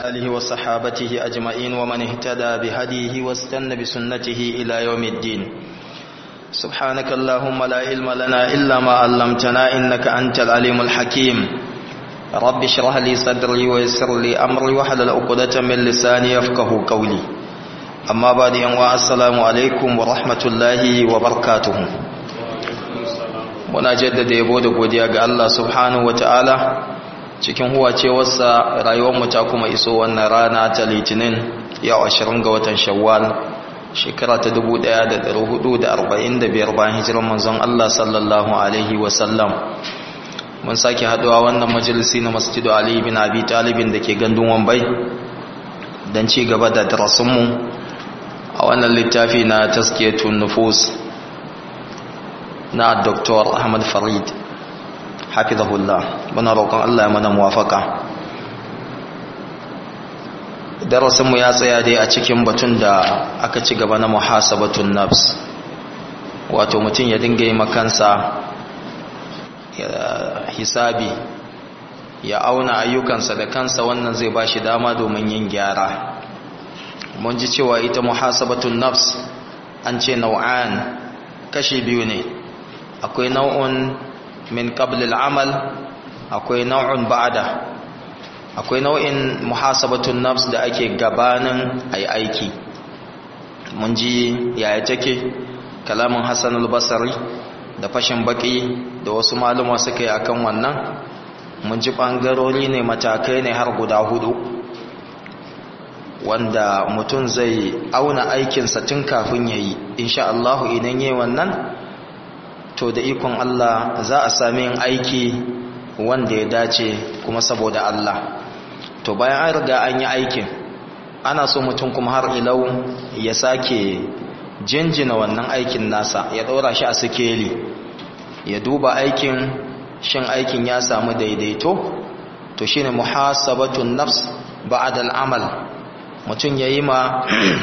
آله وصحابته أجمعين ومن اهتدى بهديه واستنى بسنته إلى يوم الدين سبحانك اللهم لا علم لنا إلا ما علمتنا إنك أنت العليم الحكيم رب اشرح لي صدري ويسر لي أمري وحلل عقدة من لساني يفقه قولي أما بعد أنواع السلام عليكم ورحمة الله وبركاته muna jaddada yabo da godiya ga Allah subhanahu ta'ala cikin huwacewarsa rayuwarmu ta kuma iso wannan rana ta litinin yau 20 ga watan shawwal shekara ta 1445 bayan hijirar manzon Allah sallallahu alaihi wasallam mun sake haduwa wannan majalisi na masjidu Ali bin Abi Talibin da ke gandun Wambai don ci gaba da darasinmu a wannan littafi na taskiyatun nufus na Dr. Ahmad Farid hafizahullah muna roƙon Allah ya mana muwafaka darasinmu ya tsaya dai a cikin batun da aka ci gaba na muhasabatun nafs wato mutum ya dinga yi makansa hisabi ya auna ayyukansa da kansa wannan zai ba shi dama domin yin gyara mun ji cewa ita muhasabatun nafs an ce nau'an kashi biyu ne akwai nau'un min qablil amal akwai nau'un ba'da akwai nau'in muhasabatun nafs da ake gabanin ai aiki mun ji yaya take kalamin Hassan al-Basri da fashin baki da wasu maluma suka yi akan wannan mun ji bangarori ne matakai ne har guda hudu wanda mutum zai auna aikinsa tun kafin yayi insha Allah idan yayi wannan to da ikon Allah za a sami yin aiki wanda ya dace kuma saboda Allah to bayan an riga an yi aikin ana so mutum kuma har ilau ya sake jinjina wannan aikin nasa ya ɗora shi a sikeli ya duba aikin shin aikin ya samu daidaito to shine muhasabatun nafs ba'da al'amal mutum yayi ma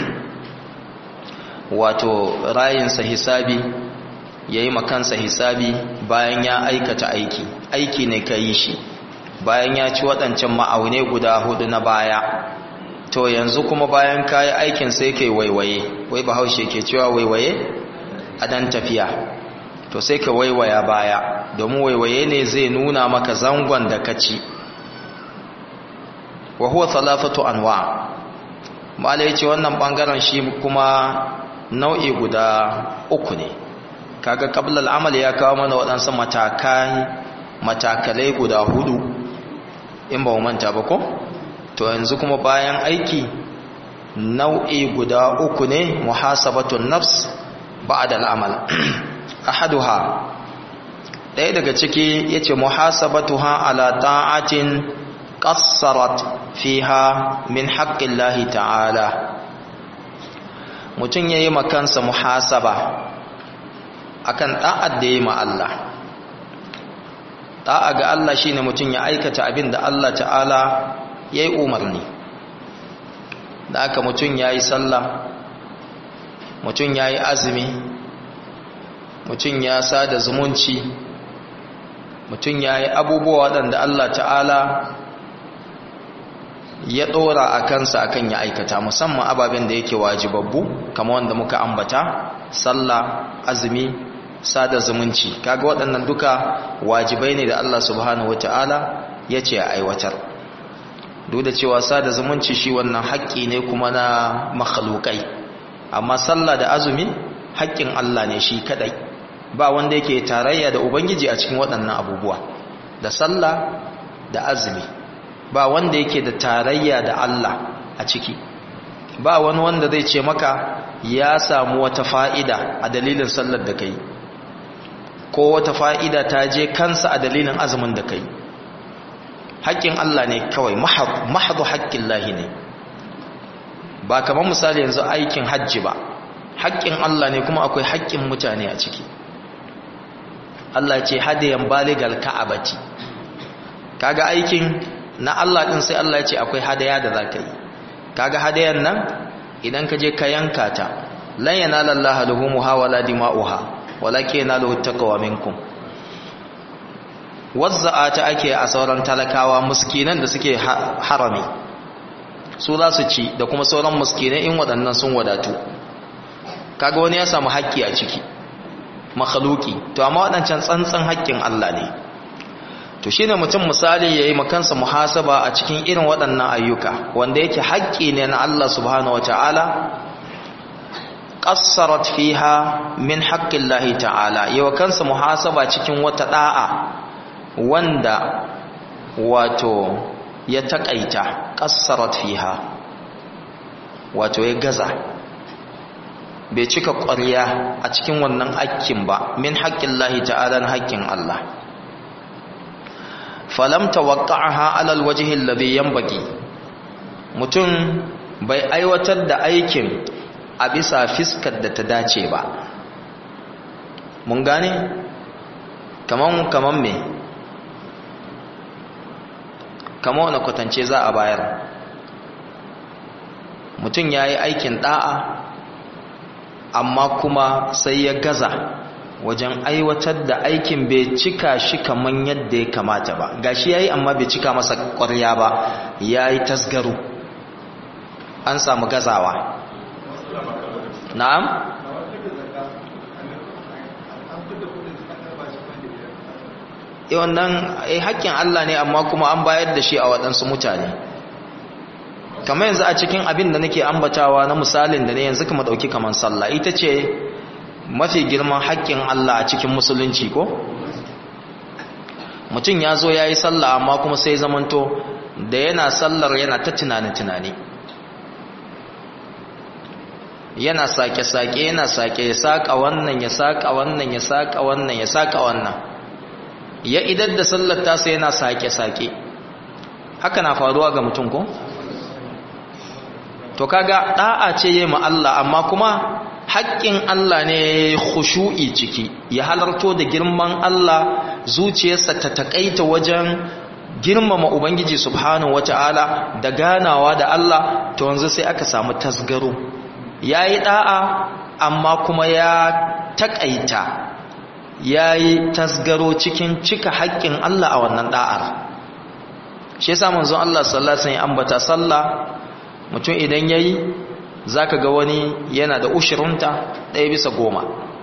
wato rayinsa hisabi ya yi makansa hisabi bayan ya aikata aiki aiki ne ka yi shi bayan ya ci waɗancan ma'aune guda hudu na baya to yanzu kuma bayan ka yi aikin sai kai waiwaye wai bahaushe ke cewa waiwaye a dan tafiya to sai ka waiwaya baya domin waiwaye ne zai nuna maka zangon da ka ci wa huwa salafatu anwa malai ce wannan bangaren shi kuma nau'i guda uku ne kaga qablal amal ya kawo mana waɗansu matakai matakalai guda hudu in ba mu manta ba ko to yanzu kuma bayan aiki nau'i guda uku ne muhasabatun nafs ba'da al'amal ahaduha ɗaya daga ciki yace muhasabatuha ala ta'atin qassarat fiha min haqqillahi ta'ala mutun yayi makansa muhasaba akan da'ad da yi ma Allah da'a ga Allah shine mutum ya aikata abin da Allah ta'ala yayi umarni da aka mutum yayi sallah mutum yayi azumi mutum ya sada zumunci mutum yayi abubuwa waɗanda Allah ta'ala ya ɗora a kansa akan ya aikata musamman ababen da yake wajibabbu kama wanda muka ambata sallah azumi sada zumunci kaga waɗannan duka wajibai ne da Allah subhanahu wata'ala ya ce a aiwatar duk da cewa sada zumunci shi wannan haƙƙi ne kuma na makhlukai amma sallah da azumi haƙƙin Allah ne shi kadai ba wanda yake tarayya da ubangiji a cikin waɗannan abubuwa da sallah da azumi ba wanda yake da tarayya da Allah a ciki ba wani wanda zai ce maka ya samu wata fa'ida a dalilin sallar da kai ko wata fa'ida ta je kansa a dalilin azumin da kai haƙƙin Allah ne kawai mahadu haƙƙin lahi ne ba kamar misali yanzu aikin hajji ba haƙƙin Allah ne kuma akwai haƙƙin mutane a ciki Allah ce hadayan baligal ka'abati kaga aikin na Allah din sai Allah ya ce akwai hadaya da zaka yi kaga hadayan nan idan ka je ka yanka ta lan yanala Allah luhumuha wala dima'uha walakin yanaluhu taqwa minkum wazza'a ta ake a sauran talakawa muskinan da suke harami su za su ci da kuma sauran muskinai in waɗannan sun wadatu kaga wani ya samu haƙƙi a ciki makhluki to amma waɗancan tsantsan haƙƙin Allah ne to shine mutum misali yayi makansa muhasaba a cikin irin waɗannan ayyuka wanda yake haƙƙi ne na Allah subhanahu wataala qassarat fiha min haqqillahi ta'ala yawa kansa muhasaba cikin wata da'a wanda wato ya takaita qassarat fiha wato ya gaza bai cika ƙwarya a cikin wannan hakkin ba min haqqillahi ta'ala na haƙƙin Allah falam tawaqqa'aha 'ala alwajhi alladhi yanbaghi mutum bai aiwatar da aikin a bisa fiskar da ta dace ba mun gane kaman kaman me kaman wani kwatance za a bayar mutum ya yi aikin da'a amma kuma sai ya gaza wajen aiwatar da aikin bai cika shi kaman yadda ya kamata ba gashi ya yi amma bai cika masa ƙwarya ba ya yi tasgaro an samu gazawa na'am eh wannan eh haƙƙin Allah ne amma kuma an bayar da shi a waɗansu mutane kamar yanzu a cikin abin da nake ambatawa na misalin da ne yanzu kuma ɗauki kamar sallah ita ce mafi girman haƙƙin Allah a cikin musulunci ko mutum ya zo ya yi sallah amma kuma sai zamanto da yana sallar yana ta tunani-tunani yana sake-sake yana sake ya saƙa wannan ya saƙa wannan ya saƙa wannan ya saƙa wannan ya idar da sallar tasa yana sake-sake haka na faruwa ga mutum ko? to kaga da'a ce yi ma Allah amma kuma haƙƙin Allah ne khushu'i ciki ya halarto da girman Allah zuciyarsa ta takaita wajen girmama ubangiji subhanahu wata'ala da ganawa da Allah to yanzu sai aka samu tasgaro yayi da'a amma kuma ya takaita yayi tasgaro cikin cika haƙƙin Allah a wannan da'ar shi yasa manzon Allah sallallahu alaihi wasallam ambata sallah mutum idan ya yi za ka ga wani yana da ushirinta ɗaya bisa goma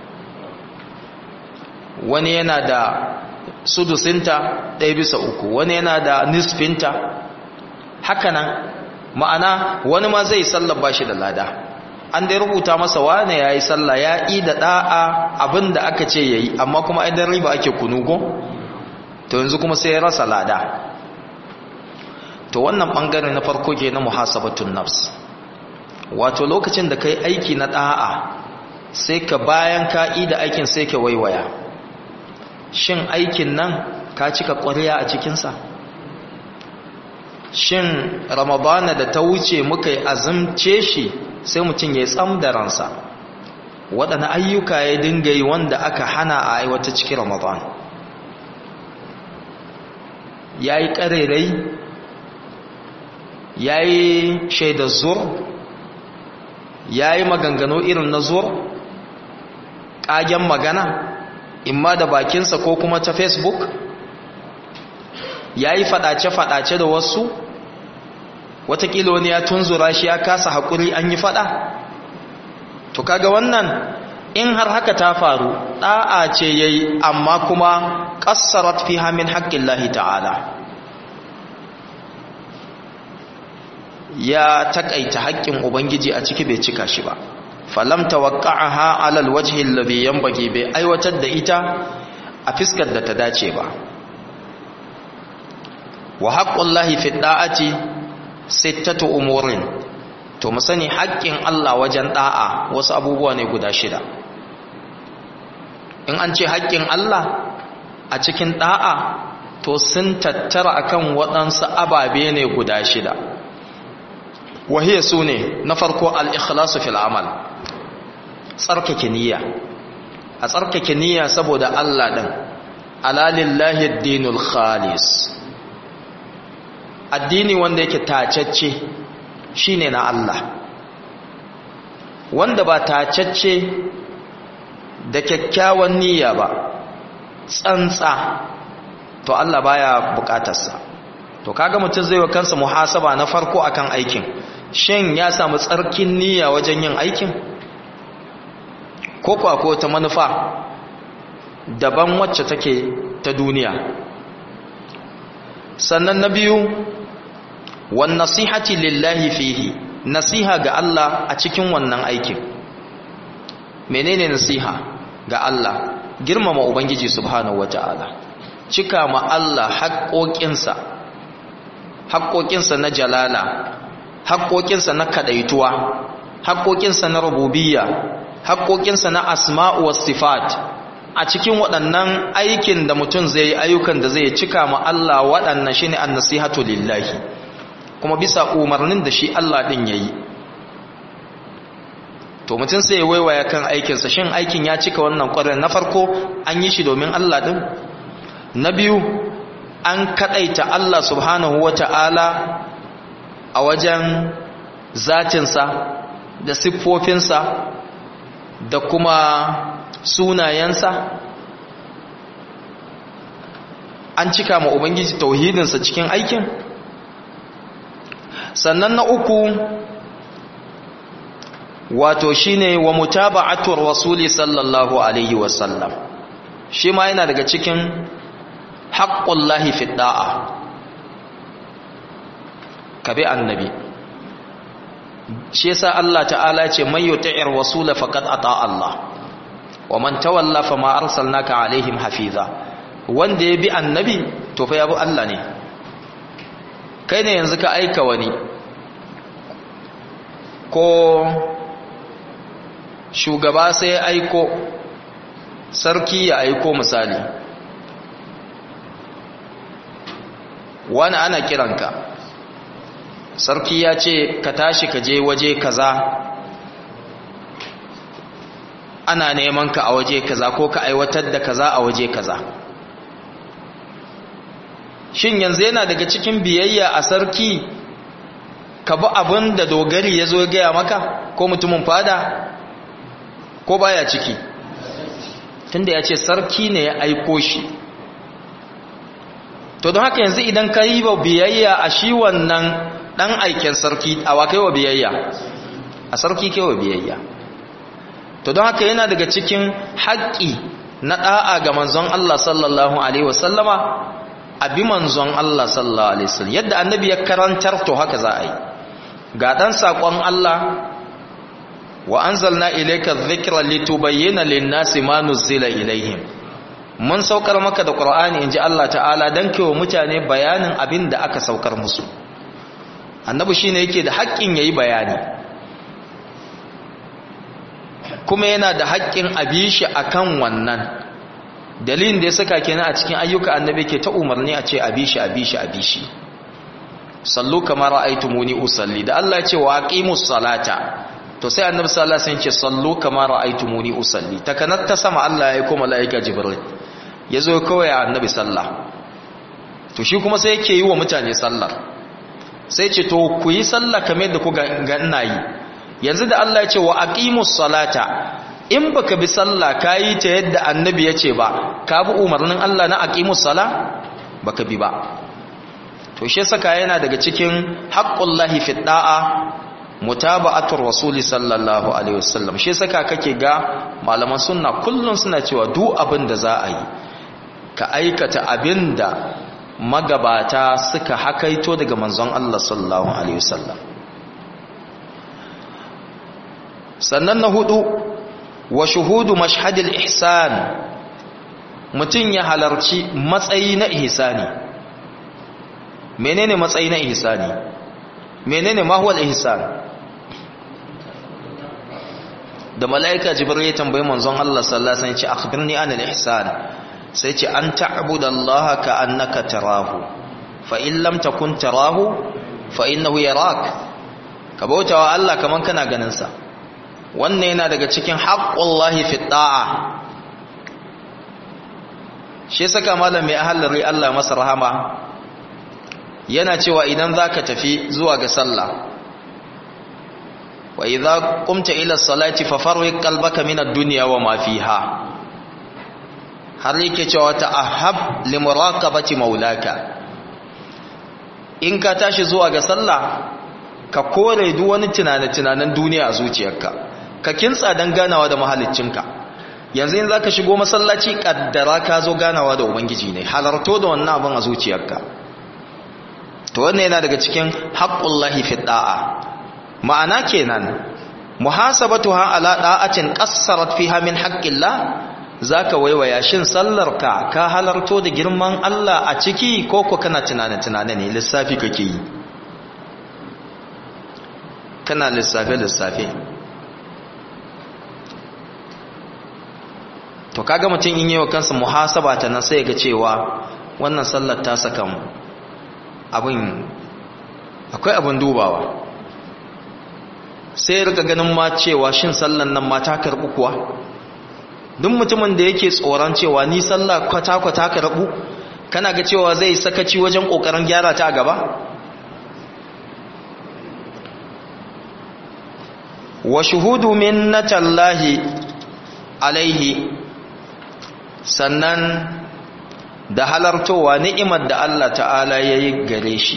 wani yana da sudusinta ɗaya bisa uku wani yana da nisfinta hakanan ma'ana wani ma zai sallar ba shi da lada an dai rubuta masa wane ya yi sallah ya yi da ɗa'a abin da aka ce ya yi amma kuma idan riba ake kunugo to yanzu kuma sai ya rasa lada to wannan bangare na farko ke na muhasabatun nafs wato lokacin da kai aiki na da'a sai ka bayan ka da aikin sai ka waiwaya shin aikin nan ka cika ƙwarya a cikinsa shin ramadana da ta wuce muka yi azumce shi sai mutum ya tsam da ransa waɗanda ayyuka ya dinga yi wanda aka hana a aiwata cikin ramadana ya yi ƙarerai ya yi shaidar zur ya yi maganganu irin na zur ƙagen magana imma da bakinsa ko kuma ta facebook ya yi faɗace-faɗace da wasu watakila wani ya tunzura shi ya kasa haƙuri an yi faɗa to kaga wannan in har haka ta faru ɗa'a ce ya yi amma kuma ƙassarat fi hamin haƙƙin lahi ta'ala ya takaita haƙƙin ubangiji a ciki bai cika shi ba falam tawaqqa'aha 'ala alwajhi alladhi yanbaghi bai aiwatar da ita a fiskar da ta dace ba wa haqqullahi fi da'ati sittatu umurin to mu sani haƙƙin Allah wajen da'a wasu abubuwa ne guda shida in an ce haƙƙin Allah a cikin da'a to sun tattara akan waɗansu ababe ne guda shida wahiyya su ne na farko al'ikhlasu fil amal tsarkake niyya a tsarkake niyya saboda Allah ɗin alalillahi dinul khalis addini wanda yake tacacce shine na Allah wanda ba tacacce da kyakkyawan niyya ba tsantsa to Allah baya bukatarsa to kaga mutum zai wa kansa muhasaba na farko akan aikin shin ya samu tsarkin niyya wajen yin aikin ko kuwa ko ta manufa daban wacce take ta duniya sannan na biyu wan nasihati lillahi fihi nasiha ga Allah a cikin wannan aikin menene nasiha ga Allah girmama ubangiji subhanahu wataala cika ma Allah haƙoƙinsa haƙoƙinsa na jalala haƙoƙinsa na kadaituwa haƙoƙinsa na rububiyya haƙoƙinsa na asma'u was sifat a cikin waɗannan aikin da mutum zai yi ayyukan da zai cika ma Allah waɗannan shine an-nasihatu lillahi kuma bisa umarnin da shi Allah din yayi to mutum sai ya waiwaya kan aikinsa shin aikin ya cika wannan ƙwarar na farko an yi shi domin Allah din na biyu an kadaita Allah subhanahu wata'ala a wajen zatinsa da siffofinsa da kuma sunayensa an cika ma ubangiji tauhidinsa cikin aikin sannan na uku wato shine wa mutaba'atur rasuli sallallahu alaihi wasallam shi ma yana daga cikin haqqullahi fi da'a kabi annabi shi yasa Allah ta'ala ce man yuti'ir rasula faqad ata Allah wa man tawalla fama arsalnaka alaihim hafiza wanda ya bi annabi to fa ya bi Allah ne kai ne yanzu ka aika wani ko shugaba sai ya aiko sarki ya aiko misali wani ana kiranka sarki ya ce ka tashi ka je waje kaza ana neman ka a waje kaza ko ka aiwatar da kaza a waje kaza shin yanzu yana daga cikin biyayya a sarki ka bi abin da dogari ya zo gaya maka ko mutumin fada ko baya ciki tunda ya ce sarki ne ya aiko shi to don haka yanzu idan ka yi wa biyayya a shi wannan dan aiken sarki a wa kai wa biyayya a sarki kai wa biyayya to don haka yana daga cikin haƙƙi na ɗa'a ga manzon Allah sallallahu alaihi wasallama abi manzon Allah sallallahu alaihi wasallam yadda annabi ya karantar to haka za a yi ga dan sakon Allah wa anzalna ilayka dhikra litubayyana lin-nasi ma nuzila ilayhim mun saukar maka da qur'ani inji Allah ta'ala dan kewa mutane bayanin abin da aka saukar musu annabi shine yake da haƙƙin yayi bayani kuma yana da haƙƙin abishi akan wannan dalilin da ya saka kenan a cikin ayyuka annabi ke ta umarni a ce abishi abishi abishi sallu kama ra'aytumuni usalli da Allah ya ce wa aqimus salata to sai annabi sallallahu alaihi wasallam ya ce sallu kama ra'aytumuni usalli takanat ta sama Allah ya yi kuma malaika jibril yazo kawai annabi sallah to shi kuma sai yake yi wa mutane sallar sai ce to ku yi sallah kamar yadda ku ga ina yi yanzu da Allah ya ce wa aqimus salata in baka bi sallah kayi ta yadda annabi ya ce ba ka bi umarnin Allah na aqimus sala baka bi ba to shi saka yana daga cikin haqqullahi fi da'a mutaba'atur rasuli sallallahu alaihi wasallam shi saka kake ga malaman sunna kullun suna cewa duk abin da za a yi ka aikata abinda magabata suka hakaito daga manzon Allah sallallahu alaihi wasallam sannan na hudu wa shuhudu mashhadil ihsan mutum ya halarci matsayi na ihsani menene matsayi na ihsani menene ma huwa ihsan da malaika jibril ya tambayi manzon Allah sallallahu alaihi wasallam ya ce akhbirni anil ihsan sai ce an ta'budallaha ka annaka tarahu fa in lam takun tarahu fa innahu yarak ka bautawa Allah kaman kana ganin sa wannan yana daga cikin haqqullahi fi da'a shi saka malam mai ahalari Allah masa rahama yana cewa idan zaka tafi zuwa ga sallah wa idza qumta ila salati fafarriq qalbaka min ad-dunya wa ma fiha har yake cewa ta'ahhab li muraqabati maulaka in ka tashi zuwa ga sallah ka kore duk wani tunane-tunanen duniya a zuciyarka ka kintsa don ganawa da mahaliccinka yanzu in za ka shigo masallaci kaddara ka zo ganawa da ubangiji ne halarto da wannan abin a zuciyarka to wannan yana daga cikin haƙƙullahi fi da'a ma'ana kenan muhasabatuha ala da'atin qassarat fiha min haqqillah zaka waiwaya shin sallarka ka halarto da girman Allah a ciki ko ko kana tunane tunane ne lissafi kake yi kana lissafe lissafe to kaga mutum in yi wa kansa muhasaba ta nan sai ga cewa wannan sallar ta saka mu abin akwai abin dubawa sai ya rika ganin ma cewa shin sallan nan ma ta karbu kuwa duk mutumin da yake tsoron cewa ni sallah kwata-kwata karbu kana ga cewa zai sakaci wajen kokarin gyara ta a gaba wa shuhudu minnatallahi alaihi sannan da halartowa ni'imar da Allah ta'ala ya yi gare shi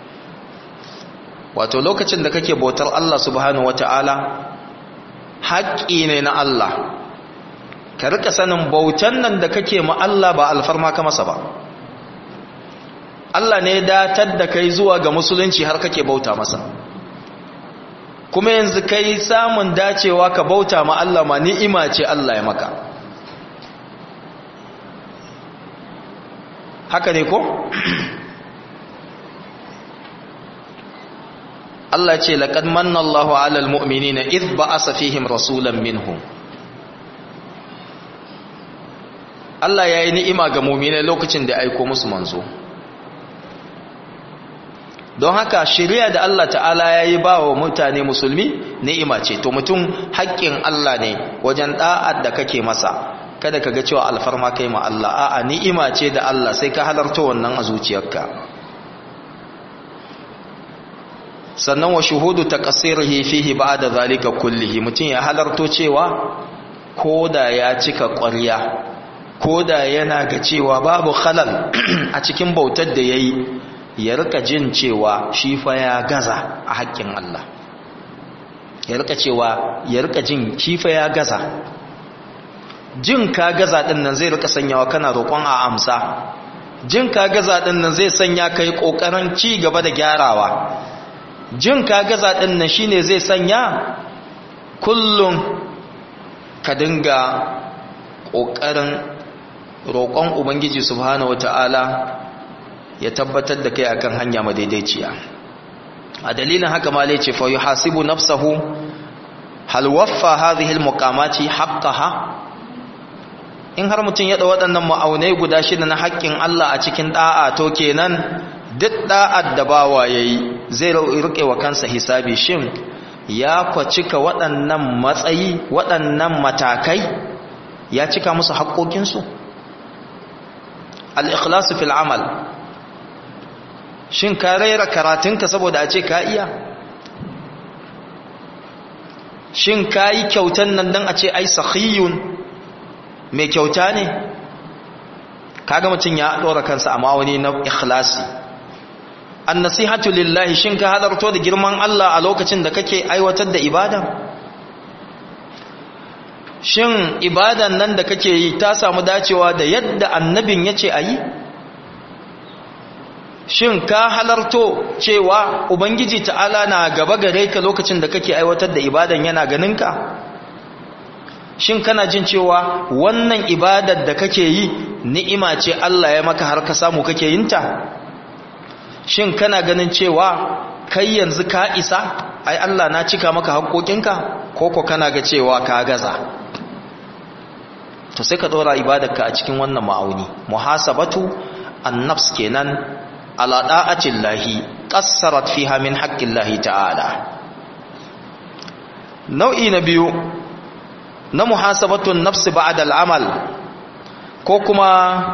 wato lokacin da kake bautar Allah subhanahu wata'ala haƙƙi ne na Allah ka rika sanin bautan nan da kake ma Allah ba alfarma ka masa ba Allah ne datar da kai zuwa ga musulunci har kake bauta masa kuma yanzu kai samun dacewa ka bauta ma Allah ma ni'ima ce Allah ya maka haka ne ko Allah ce laqad manna Allahu 'alal mu'minina idh ba'asa fihim rasulan minhum Allah yayi ni'ima ga mu'minai lokacin da aiko musu manzo don haka shari'a da Allah ta'ala yayi bawa mutane musulmi ni'ima ce to mutum haƙƙin Allah ne wajen da'ar da kake masa kada ka ga cewa alfarma kai ma Allah a'a ni'ima ce da Allah sai ka halarta wannan a zuciyarka sannan wa shuhudu taqsirihi fihi ba'da zalika kullihi mutum ya halarto cewa koda ya cika ƙwarya koda yana ga cewa babu khalal a cikin bautar da yayi ya rika jin cewa shi fa ya gaza a haƙƙin Allah ya rika cewa ya rika jin shi fa ya gaza jin ka gaza din nan zai rika sanyawa kana roƙon a amsa jin ka gaza din nan zai sanya kai kokarin ci gaba da gyarawa jin ka gaza din nan shine zai sanya kullum ka dinga kokarin roƙon ubangiji subhanahu wataala ya tabbatar da kai akan hanya madaidaiciya a dalilin haka ma lai ce fa yuhasibu nafsahu hal waffa hadhihi almuqamati haqqaha in har mutum ya da waɗannan ma'aunai guda shida na haƙƙin Allah a cikin da'a to kenan duk da'ar da bawa yayi zai rike wa kansa hisabi shin ya kwa cika waɗannan matsayi waɗannan matakai ya cika musu haƙƙoƙinsu al-ikhlasu fil amal shin ka raira karatunka saboda a ce ka iya shin ka yi kyautan nan don a ce ai sahiyun mai kyauta ne kaga mutum ya ɗora kansa a mawani na ikhlasi an nasihatu lillahi shin ka halarto da girman Allah a lokacin da kake aiwatar da ibada shin ibadan nan da kake yi ta samu dacewa da yadda annabin ya ce a yi shin ka halarto cewa ubangiji ta'ala na gaba gare ka lokacin da kake aiwatar da ibadan yana ganinka shin kana jin cewa wannan ibadar da kake yi ni'ima ce Allah ya maka har ka samu kake yin ta shin kana ganin cewa kai yanzu ka isa ai Allah na cika maka haƙoƙinka ko ko kana ga cewa ka gaza to sai ka dora ibadarka a cikin wannan ma'auni muhasabatu an-nafs kenan ala da'atin lahi qassarat fiha min haqqin lahi ta'ala nau'i na biyu na muhasabatun nafsi ba'da al'amal ko kuma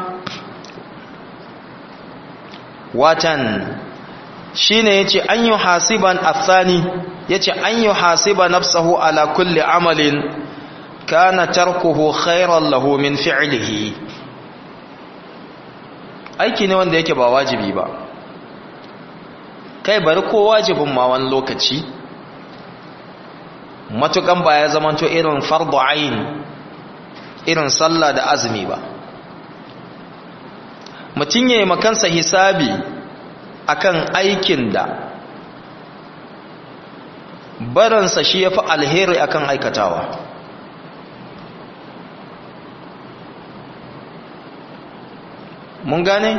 watan shine yace an yi hasiban athani yace an yi hasiba nafsahu ala kulli amalin kana tarkuhu khairan lahu min fi'lihi aiki ne wanda yake ba wajibi ba kai bari ko wajibin ma wani lokaci matukan ba ya zamanto irin fardu ayin irin sallah da azumi ba mutum ya yi makansa hisabi akan aikin da baransa shi ya fi alheri akan aikatawa mun gane?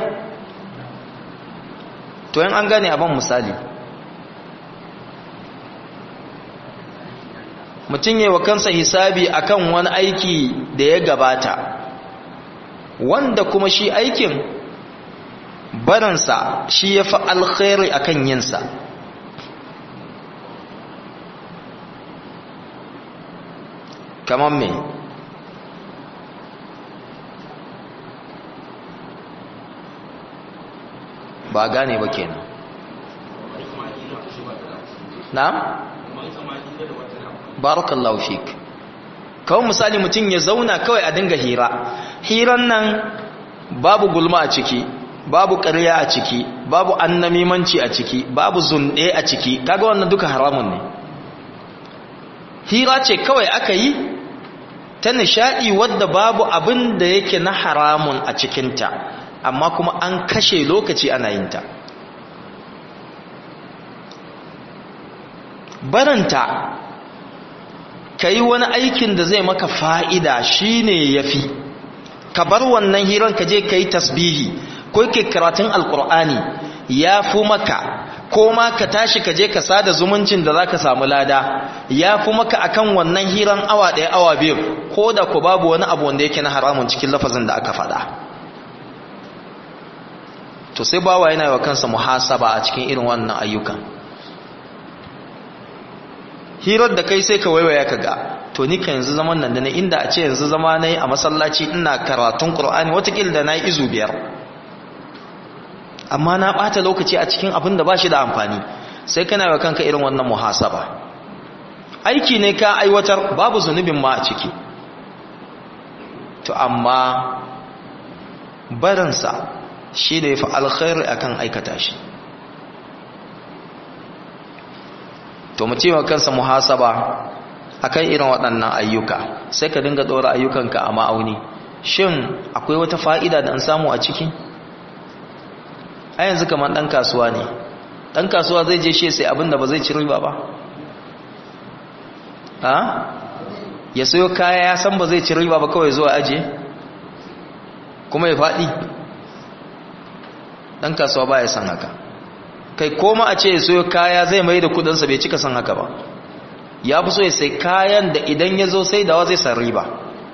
to yin an gane abin misali mutum yi wa kansa hisabi akan wani aiki da ya gabata wanda kuma shi aikin baransa shi ya fi alkhairi akan yinsa kamar me ba gane ba kenan na'am barakallahu fik kawai misali mutum ya zauna kawai a dinga hira hiran nan babu gulma a ciki babu ƙarya a ciki babu annamimanci a ciki babu zunɗe a ciki kaga wannan duka haramun ne hira ce kawai aka yi ta nishaɗi wadda babu abin da yake na haramun a cikinta amma kuma an kashe lokaci ana yinta baranta ka yi wani aikin da zai maka fa'ida shi ne ya fi ka bar wannan hirar ka je ka yi tasbihi ko ke karatun alkur'ani ya fi maka ko ma ka tashi ka je ka sada zumuncin da za ka samu lada ya fi maka akan wannan hirar awa ɗaya awa biyu ko da ku babu wani abu wanda yake na haramun cikin lafazin da aka faɗa to sai bawa yana wa kansa muhasaba a cikin irin wannan ayyukan hirar da kai sai ka waiwaya ka ga to ni ka yanzu zaman nan da na inda a ce yanzu zama na yi a masallaci ina karatun ƙur'ani watakila da na yi izu biyar amma na ɓata lokaci a cikin abin da ba shi da amfani sai kana wa kanka irin wannan muhasaba aiki ne ka aiwatar babu zunubin ma a ciki to amma barinsa shi da ya fi alkhairi akan aikata shi to mu cewa kansa muhasaba akan irin waɗannan ayyuka sai ka dinga ɗora ayyukanka a ma'auni shin akwai wata fa'ida da an samu a ciki a yanzu kamar ɗan kasuwa ne ɗan kasuwa zai je shi sai abinda ba zai ci riba ba ha ya sayo kaya ya san ba zai ci riba ba kawai zuwa aje kuma ya faɗi ɗan kasuwa ba ya san haka kai koma a ce ya sayo kaya zai mai da kudinsa bai cika san haka ba ya fi so ya sai kayan da idan ya zo sai dawa zai san riba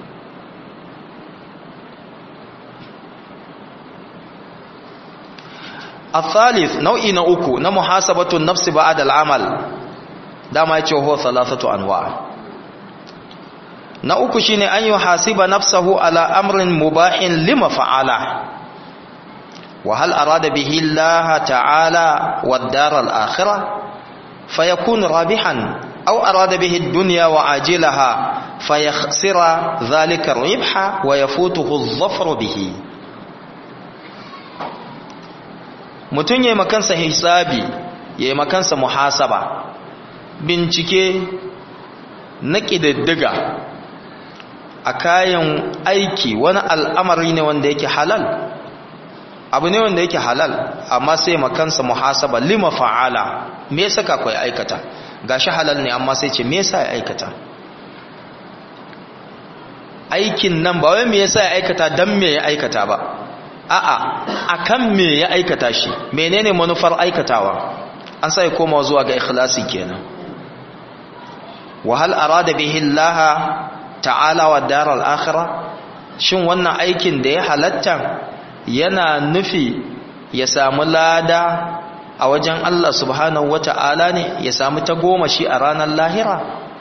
الثالث نوعي نوكو نمحاسبة النفس بعد العمل دama yace huwa thalathatu anwa na uku shine an yuhasiba nafsahu ala amrin mubahin lima fa'ala wa hal arada bihi Allah ta'ala wad dar al akhirah fayakun rabihan aw arada bihi ad-dunya wa ajilaha fayakhsira dhalika ar-ribha wa yafutuhu adh-dhafru bihi mutum ya yi makansa hisabi ya yi makansa muhasaba bincike na ƙididdiga a kayan aiki wani al'amari ne wanda yake halal abu ne wanda yake halal amma sai makansa muhasaba lima fa'ala me yasa ka kai aikata gashi halal ne amma sai ce me yasa ya aikata aikin nan ba wai me yasa ya aikata dan me ya aikata ba a'a akan me ya aikata shi menene manufar aikatawa an sai koma zuwa ga ikhlasi kenan wa hal arada bihi Allah ta'ala wa daral akhirah shin wannan aikin da ya halatta yana nufi ya samu lada a wajen Allah subhanahu wata'ala ne ya samu ta goma shi a ranar lahira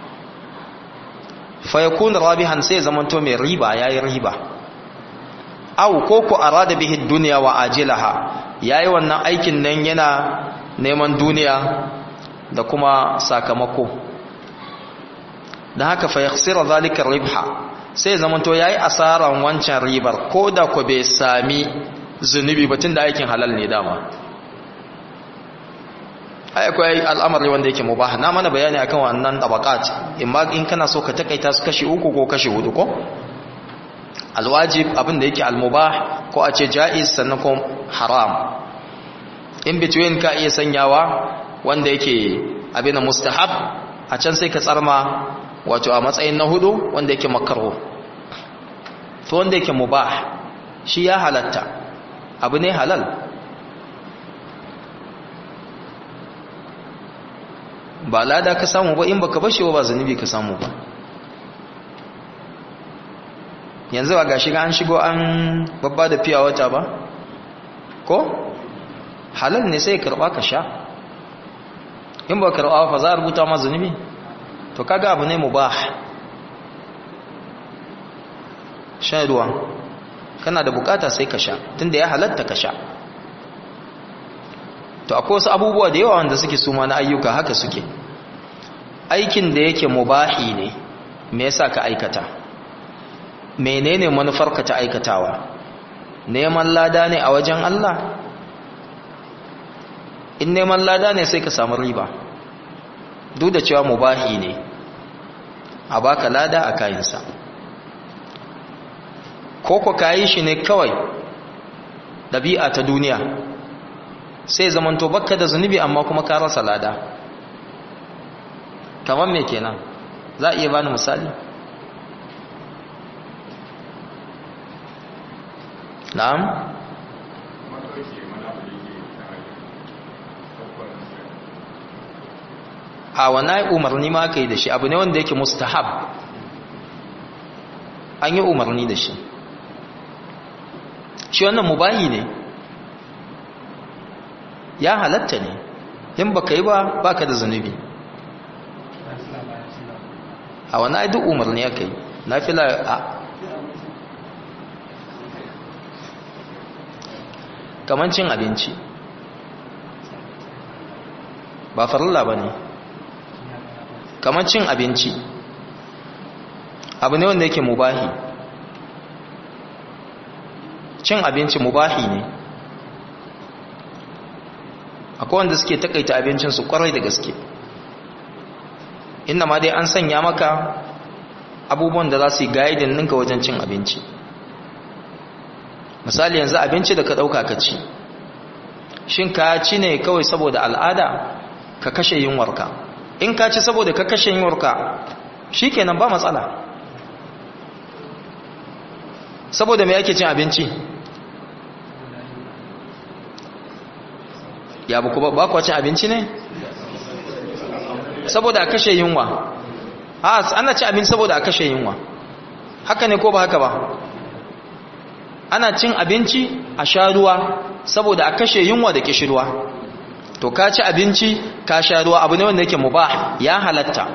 fa yakun rabihan sai zamanto mai riba yayi riba aw ko ku arada bihi dunya wa ajilaha yayi wannan aikin nan yana neman duniya da kuma sakamako dan haka fa yakhsira zalika ribha sai zamanto yayi asaran wancan ribar ko da ko bai sami zunubi batun da aikin halal ne dama ai akwai al'amari wanda yake mubah na mana bayani akan wannan tabaqat imma in kana so ka takaita su kashi uku ko kashi hudu ko alwajib abin da yake almubah ko a ce jaiz sannan ko haram in between ka iya sanyawa wanda yake abin mustahab a can sai ka tsarma wato a matsayin na hudu wanda yake makaro to wanda yake mubah shi ya halatta abu ne halal ba lada ka samu ba in baka bashi ba zunubi ka samu ba yanzu ba gashi ga an shigo an babba da fiya wata ba ko halal ne sai karba ka sha in ba karba fa za a rubuta ma zunubi to kaga abu ne mubah shan ruwa kana da bukata sai ka sha tunda ya halatta ka sha to akwai wasu abubuwa da yawa wanda suke suma na ayyuka haka suke aikin da yake mubahi ne me yasa ka aikata menene manufarka ta aikatawa neman lada ne a wajen Allah in neman lada ne sai ka samu riba duk da cewa mubahi ne a baka lada a kayansa ko ko kayi shi ne kawai ɗabi'a ta duniya sai zamanto bakka da zunubi amma kuma ka rasa lada kamar me kenan za a iya bani misali na'am a wannan umarni ma aka yi da shi abu ne wanda yake mustahab an yi umarni da shi shi wannan mubahi ne ya halatta ne in baka yi ba baka da zunubi a wani ai duk umarni aka yi na fila a kamar cin abinci ba farilla ba ne kamar cin abinci abu ne wanda yake mubahi cin abinci mubahi ne akwai wanda suke takaita abincinsu kwarai da gaske inda ma dai an sanya maka abubuwan da za su yi gaidin ninka wajen cin abinci misali yanzu abinci da ka ɗauka ka ci shin ka ci ne kawai saboda al'ada ka kashe yunwarka in ka ci saboda ka kashe yunwarka shi kenan ba matsala saboda mai ake cin abinci ya buku ba kwa cin abinci ne saboda a kashe yunwa a ana ci abinci saboda a kashe yunwa haka ne ko ba haka ba ana cin abinci a sha ruwa saboda a kashe yunwa da kishirwa to ka ci abinci ka sha ruwa abu ne wanda yake mubah ya halatta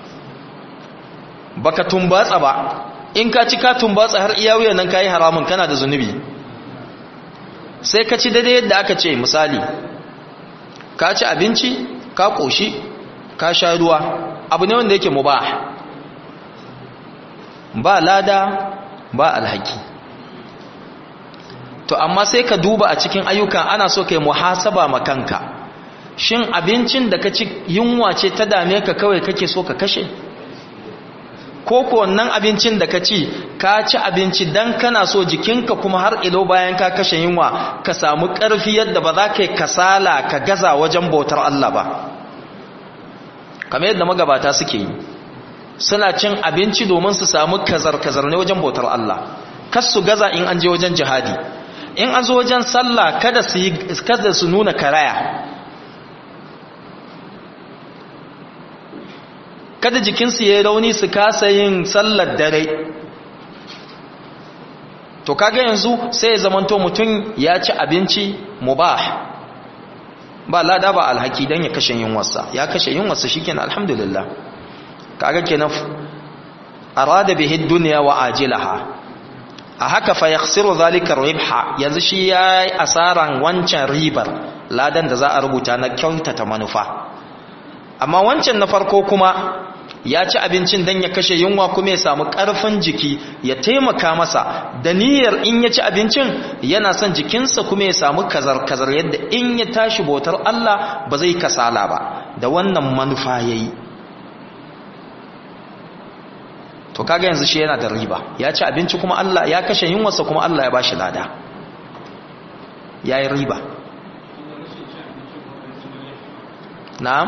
baka tumbatsa ba in ka ci ka tumbatsa har iya wuyan nan kayi haramun kana da zunubi sai ka ci daidai yadda aka ce misali ka ci abinci ka koshi ka sha ruwa abu ne wanda yake mubah ba lada ba alhaki to amma sai ka duba a cikin ayyukan ana so kai muhasaba makanka shin abincin da ka ci yunwa ce ta dame ka kawai kake so ka kashe ko ko wannan abincin da ka ci ka ci abinci dan kana so jikinka kuma har ilo bayan ka kashe yunwa ka samu ƙarfi yadda ba za ka yi kasala ka gaza wajen bautar Allah ba kamar yadda magabata suke yi suna cin abinci domin su samu kazar-kazar ne wajen bautar Allah kas su gaza in an je wajen jihadi in an zo wajen sallah kada su yi kada su nuna karaya kada jikinsu ya rauni su kasa yin sallar dare to kaga yanzu sai ya zamanto mutum ya ci abinci mubah ba lada ba alhaki dan ya kashe yunwarsa ya kashe yunwarsa shikenan alhamdulillah kaga kenan arada bihi dunya wa ajilaha a haka fa yakhsiru zalika ribha yanzu shi yayi asaran wancan ribar ladan da za a rubuta na kyautata manufa amma wancan na farko kuma ya ci abincin don ya kashe yunwa kuma ya samu ƙarfin jiki ya taimaka masa da niyyar in ya ci abincin yana son jikinsa kuma ya samu kazar-kazar yadda in ya tashi bautar Allah ba zai kasala ba da wannan manufa ya yi to kaga yanzu shi yana da riba ya ci abinci kuma Allah ya kashe yunwarsa kuma Allah ya ba shi lada ya yi riba na'am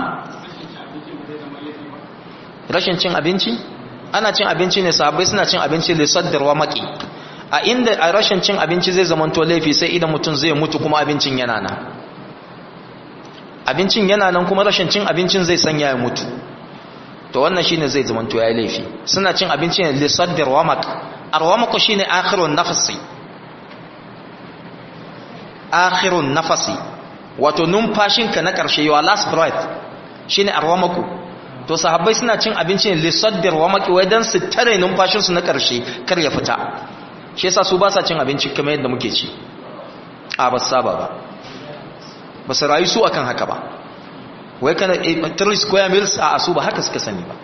rashin cin abinci ana cin abinci ne sahabbai suna cin abinci lissaddarwa maki a inda a rashin cin abinci zai zamanto laifi sai idan mutum zai mutu kuma abincin yana nan abincin yana nan kuma rashin cin abincin zai sanya ya mutu to wannan shine zai zamanto yayi laifi suna cin abinci ne lissaddarwa mak arwamak shine akhirun nafsi akhirun nafasi wato numfashinka na ƙarshe your last breath shine arwamaku to sahabbai suna cin abinci ne lissaddar wa maki wai dan su tare numfashinsu na ƙarshe kar ya fita shi yasa su ba sa cin abinci kamar yadda muke ci a ba saba ba ba su rayu su akan haka ba wai kana 3 square meals a su ba haka suka sani ba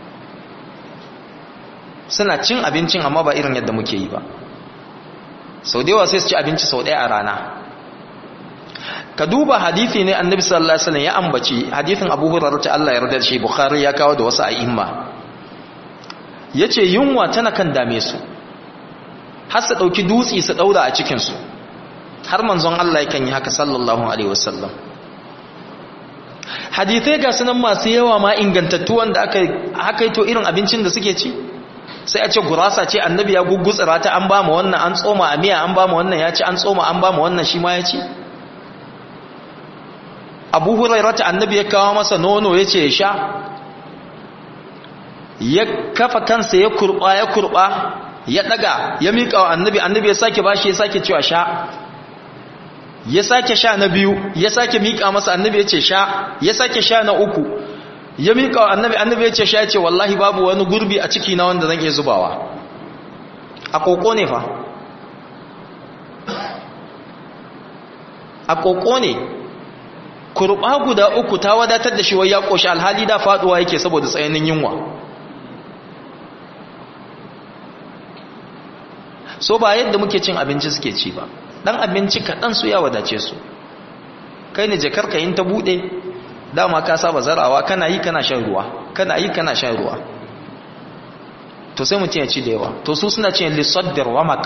suna cin abincin amma ba irin yadda muke yi ba sau da yawa sai su ci abinci sau ɗaya a rana ka duba hadithi ne annabi sallallahu alaihi wasallam ya ambaci hadithin Abu Hurairah ta Allah ya yarda da shi Bukhari ya kawo da wasu a'imma yace yunwa tana kan dame su har su dauki dutsi su daura a cikin su har manzon Allah yakan yi haka sallallahu alaihi wasallam hadithai ga sunan masu yawa ma ingantattu wanda aka haka to irin abincin da suke ci sai a ce gurasa ce annabi ya gugutsira ta an ba mu wannan an tsoma a miya an ba mu wannan ya ci an tsoma an ba mu wannan shi ma ya ci abu hurairata annabi ya kawo masa nono ya ce ya sha ya kafa kansa ya kurba ya kurba ya daga ya miƙa wa annabi annabi ya sake bashi ya sake cewa sha ya sake sha na biyu ya sake miƙa masa annabi ya ce sha ya sake sha na uku ya miƙa wa annabi annabi ya ce sha ya ce wallahi babu wani gurbi a ciki na wanda zan iya zubawa a koko ne fa a koko ne kurba guda uku ta wadatar da shi wai ya koshi alhali da faduwa yake saboda tsayanin yunwa so ba yadda muke cin abinci suke ci ba dan abinci kaɗan su ya wadace su kai ne jakarka yin ta buɗe dama ka saba zarawa kana yi kana shan ruwa kana yi kana shan ruwa to sai mutum ya ci da yawa to su suna cin lissaddar wamak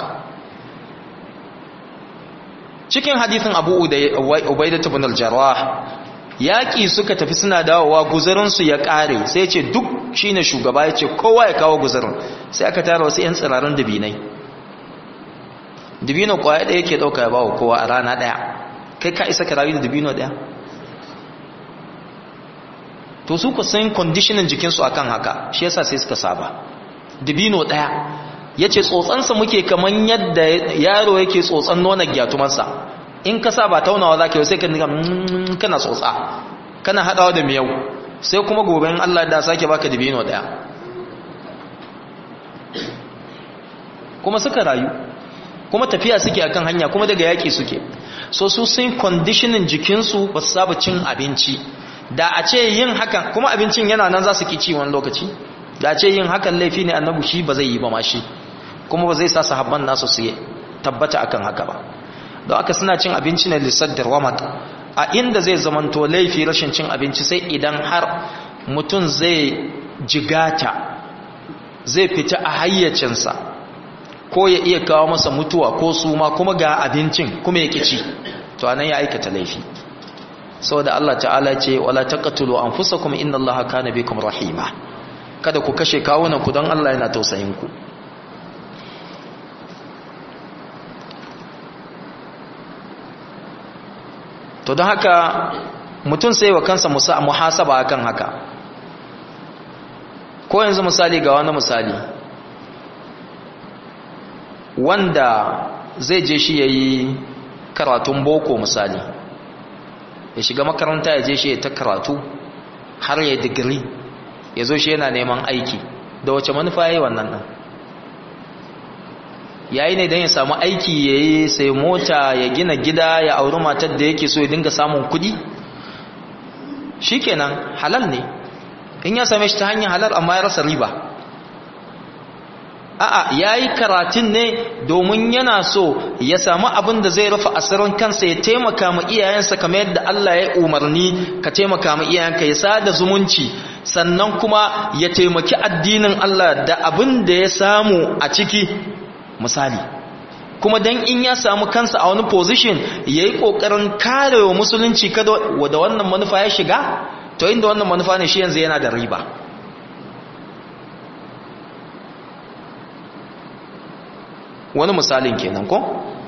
cikin hadithin abu ubaida ibn al-jarrah yaki suka tafi suna dawowa guzarin su ya kare sai ya ce duk shine shugaba ya ce kowa ya kawo guzarin sai aka tara wasu yan tsirarin dabinai dabino kwaya ɗaya yake ɗauka ya bawa kowa a rana ɗaya kai ka isa ka rayu da dabino ɗaya to su ku san conditioning jikinsu akan haka shi yasa sai suka saba dabino ɗaya ya ce tsotsansa muke kamar yadda yaro yake tsotsan nonon gyatumarsa in ka sa ba taunawa za ka yi sai ka nika kana tsotsa kana haɗawa da miyau sai kuma gobe in Allah da sake baka dibino ɗaya kuma suka rayu kuma tafiya suke akan hanya kuma daga yaƙi suke so su sun conditioning jikinsu ba su saba cin abinci da a ce yin hakan kuma abincin yana nan za su ki ci wani lokaci da a ce yin hakan laifi ne annabu shi ba zai yi ba ma shi kuma ba zai sa sahabban nasu su tabbata akan haka ba don aka suna cin abinci ne lissaddar wamat a inda zai zamanto laifi rashin cin abinci sai idan har mutum zai jigata zai fita a hayyacinsa ko ya iya kawo masa mutuwa ko suma kuma ga abincin kuma ya kici to anan ya aikata laifi saboda Allah ta'ala ce wala taqtulu anfusakum innallaha kana bikum rahima kada ku kashe kawunan ku don Allah yana tausayin ku to don haka mutum sai wa kansa muhasaba akan haka ko yanzu misali ga wani misali wanda zai je shi ya yi karatun boko misali ya shiga makaranta ya je shi ya ta karatu har ya digiri ya zo shi yana neman aiki da wace manufa ya yi wannan nan yayi ne don ya samu aiki ya yi sai mota ya gina gida ya auri matar da yake so ya dinga samun kudi shikenan halal ne in ya same shi ta hanyar halal amma ya rasa riba a'a yayi karatun ne domin yana so ya samu abin da zai rufe asirin kansa ya taimaka ma iyayensa kamar yadda Allah ya umarni ka taimaka ma iyayenka ya sada zumunci sannan kuma ya taimaki addinin Allah da abin da ya samu a ciki misali kuma dan in ya samu kansa a wani position yayi kokarin karewa musulunci kada da wannan manufa ya shiga to inda wannan manufa ne shi yanzu yana da riba wani misalin kenan ko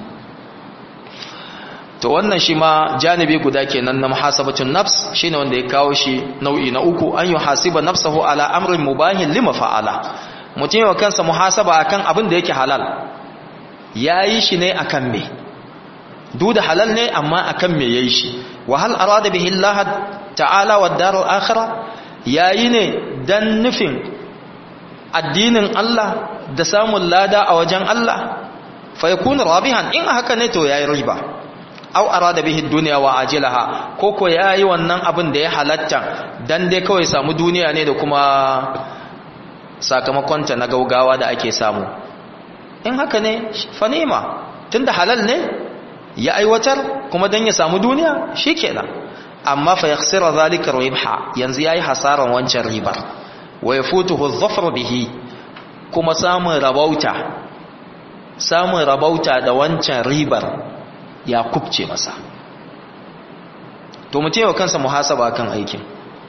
to wannan shi ma janibi guda kenan na muhasabatun nafs shine wanda ya kawo shi nau'i na uku an yuhasiba nafsahu ala amrin mubahin lima fa'ala mutum yawa kansa muhasaba akan abin da yake halal yayi shi ne akan me duk da halal ne amma akan me yayi shi wa hal arada bihi Allah ta'ala wa darul akhirah yayi ne dan nufin addinin Allah da samun lada a wajen Allah fa yakunu rabihan in haka ne to yayi riba aw arada bihi dunya wa ajilaha ko ko yayi wannan abin da ya halatta dan dai kawai samu duniya ne da kuma sakamakon ta na gaugawa da ake samu in haka ne fa nema tunda halal ne ya aiwatar kuma dan ya samu duniya shikenan amma fa yakhsira zalika ribha yanzu yayi hasaran wancan ribar wa yafutuhu adh-dhafr bihi kuma samun rabauta samun rabauta da wancan ribar ya kubce masa to mu wa kansa muhasaba kan aikin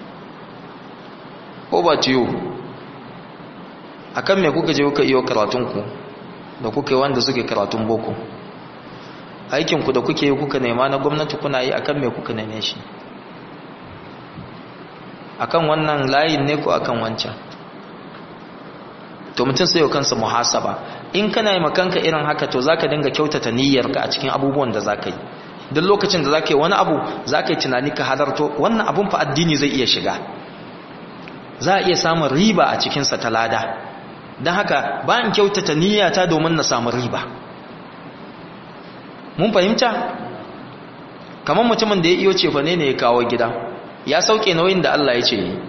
ko ba ciyo akan me kuka je kuka iyo karatunku da kuka yi wanda suke karatun boko aikinku da kuke yi kuka nema na gwamnati kuna yi akan me kuka neme shi akan wannan layin ne ko akan wancan to mutum sai kansa muhasaba in kana yi makanka irin haka to zaka dinga kyautata niyyarka a cikin abubuwan da zaka yi duk lokacin da zaka yi wani abu zaka yi tunani ka halarto wannan abun fa addini zai iya shiga za a iya samun riba a cikin sa ta lada don haka ba in kyautata niyyata domin na samu riba mun fahimta kamar mutumin da ya iyo cefa ne ne ya kawo gida ya sauke nauyin da Allah ya ce yi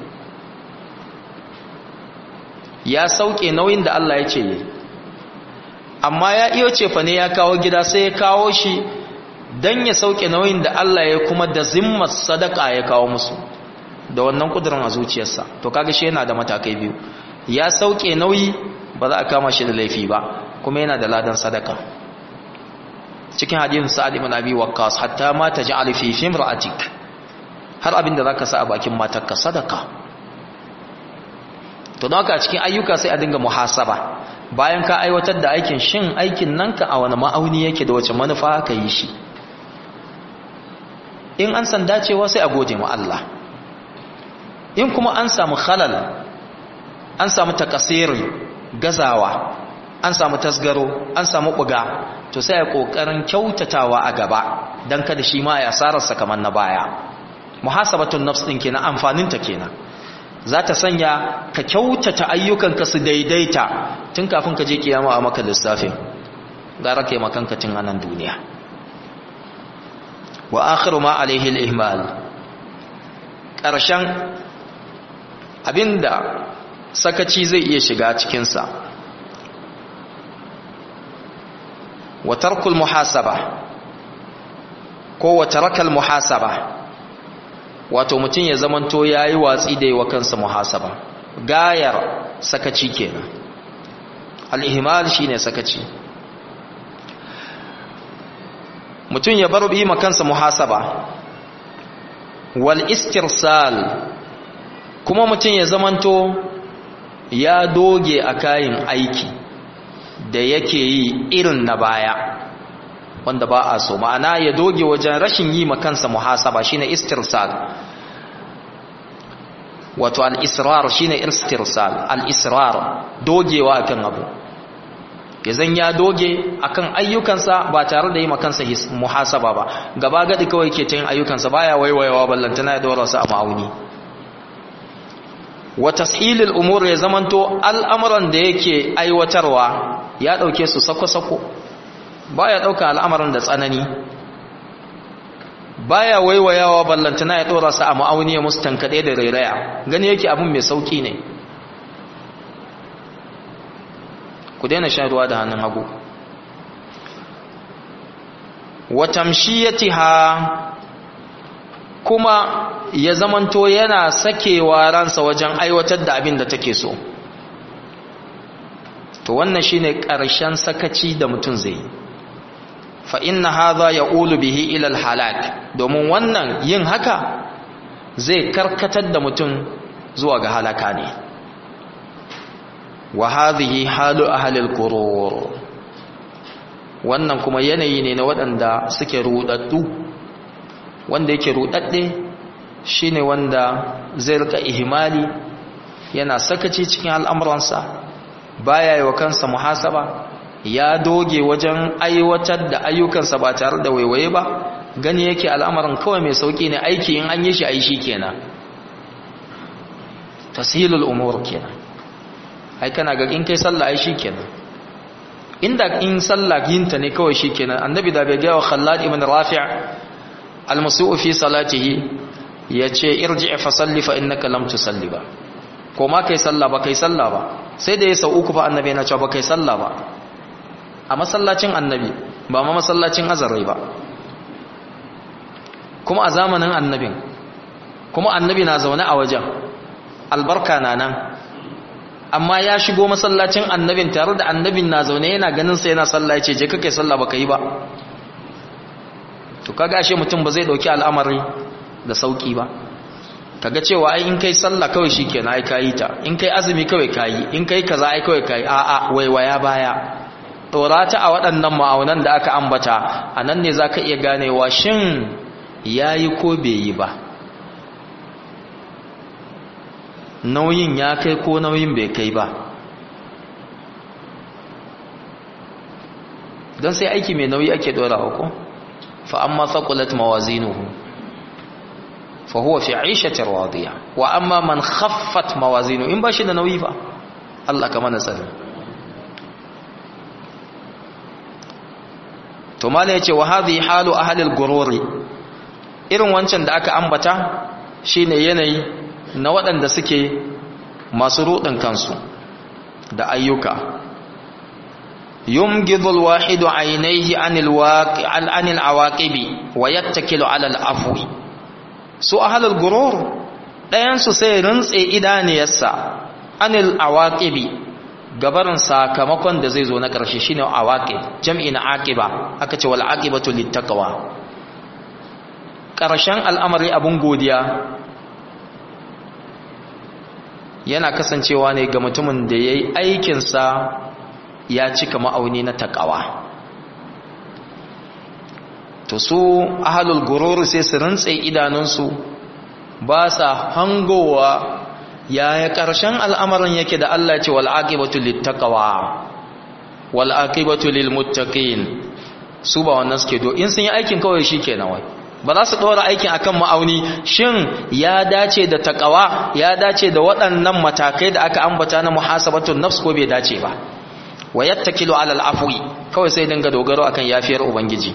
ya sauke nauyin da Allah ya ce yi amma ya iyo cefa ne ya kawo gida sai ya kawo shi don ya sauke nauyin da Allah ya kuma da zimmar sadaka ya kawo musu da wannan kudurin a zuciyarsa to kaga shi yana da matakai biyu ya sauke nauyi ba za a kama shi da laifi ba kuma yana da ladan sadaka cikin hadisin sa'ad ibn abi waqqas hatta ma taj'al fi fimra'atik har abin da zaka sa a bakin matarka sadaka to don haka cikin ayyuka sai a dinga muhasaba bayan ka aiwatar da aikin shin aikin nan ka a wani ma'auni yake da wace manufa ka yi shi in an san dacewa sai a gode wa Allah in kuma an samu khalal an samu takasiri gazawa an samu tasgaro an samu buga to sai a kokarin kyautatawa a gaba dan kada shi ma ya sararsa kamar na baya muhasabatun nafs din kenan amfanin ta kenan za ta sanya ka kyautata ayyukanka su daidaita tun kafin ka je kiyama a maka lissafin gara kai makanka tun anan duniya wa akhiru ma alaihi al-ihmal karshen abinda sakaci zai iya shiga cikin sa wa tarkul muhasaba ko wa tarakal muhasaba wato mutum ya zamanto ya yi watsi da yi wa kansa muhasaba gayar sakaci kenan al'ihimal shi ne sakaci mutum ya bar bi kansa muhasaba wal istirsal kuma mutum ya zamanto ya doge a kayan aiki da yake yi irin na baya wanda ba a so ma'ana ya doge wajen rashin yi kansa muhasaba shine istirsal wato al-israr shine istirsal al-israr dogewa akan abu yazan ya doge akan ayyukansa ba tare da yi kansa muhasaba ba gaba gadi kawai ke ta yin ayyukansa baya waiwayawa ballantana ya dora su a ma'auni wa tashilul umur ya zamanto al'amuran da yake aiwatarwa ya dauke su sako-sako ba ya ɗauka al'amarin da tsanani baya waiwayawa ballantana ya dora su a ma'auni ya musu tankade da rairaya gani yake abin mai sauki ne ku daina shan ruwa da hannun hagu wa tamshiyatiha kuma ya zamanto yana sakewa ransa wajen aiwatar da abin da take so to wannan shine ƙarshen sakaci da mutum zai yi fa inna hadha yaqulu bihi ila al-halak domin wannan yin haka zai karkatar da mutum zuwa ga halaka ne wa hadhihi halu ahli al-qurur wannan kuma yanayi ne na waɗanda suke rudaddu wanda yake rudadde shine wanda zai rika ihmali yana sakaci cikin al'amuransa baya yi wa kansa muhasaba ya doge wajen aiwatar da ayyukansa ba tare da waiwaye ba gani yake al'amarin kawai mai sauki ne aiki in an yi shi ai shi kenan tashilul umur kenan ai kana ga in kai sallah ai shi kenan inda in sallah yinta ne kawai shi kenan annabi da bai ga wa khallad ibn rafi' al-musu'u fi salatihi yace irji' fa salli fa innaka lam tusalli ba ko ma kai sallah ba kai sallah ba sai da ya sau uku fa annabi yana cewa ba kai sallah ba a masallacin annabi ba ma masallacin azarai ba kuma a zamanin annabin kuma annabi na zaune a wajen albarka na nan amma ya shigo masallacin annabin tare da annabin na zaune yana ganin sa yana sallah ya ce je kake sallah baka yi ba to kaga ashe mutum ba zai dauki al'amari da sauki ba kaga cewa ai in kai sallah kawai shikenan ai kayi ta in kai azumi kawai kayi in kai kaza ai kawai kayi a a waiwaya baya ta a waɗannan ma'aunan da aka ambata anan ne zaka iya ganewa shin yayi ko bai yi ba nauyin ya kai ko nauyin bai kai ba don sai aiki mai nauyi ake dorawa ko fa amma thaqulat mawazinuhu fa huwa fi 'ishatin radiya wa amma man khaffat mawazinu in bashi da nauyi fa Allah ka mana sani to mala yace wa hadhihi halu ahli al-gururi irin wancan da aka ambata shine yanayi na waɗanda suke masu ruɗin kansu da ayyuka yumgidul wahidu ainihi anil waqi anil awaqibi wa yattakilu ala al afwi su ahlul gurur ɗayan su sai rintse idaniyarsa anil awaqibi gabarin sakamakon da zai zo na ƙarshe shine awaqib jam'i na aqiba aka ce wal aqibatu littaqwa ƙarshen al'amari abun godiya yana kasancewa ne ga mutumin da ya yi aikinsa ya cika ma'auni na taƙawa to su ahalul gururu sai su rintse idanunsu ba sa hangowa yaya ƙarshen al'amarin yake da Allah ce wal'aƙibatu littaqawa wal'aƙibatu lilmuttaqin su ba wannan suke do in sun yi aikin kawai shi ke nawai ba za su ɗora aikin akan ma'auni shin ya dace da takawa ya dace da waɗannan matakai da aka ambata na muhasabatun nafs ko bai dace ba wa yattakilu ala al'afwi kawai sai dinga dogaro akan yafiyar ubangiji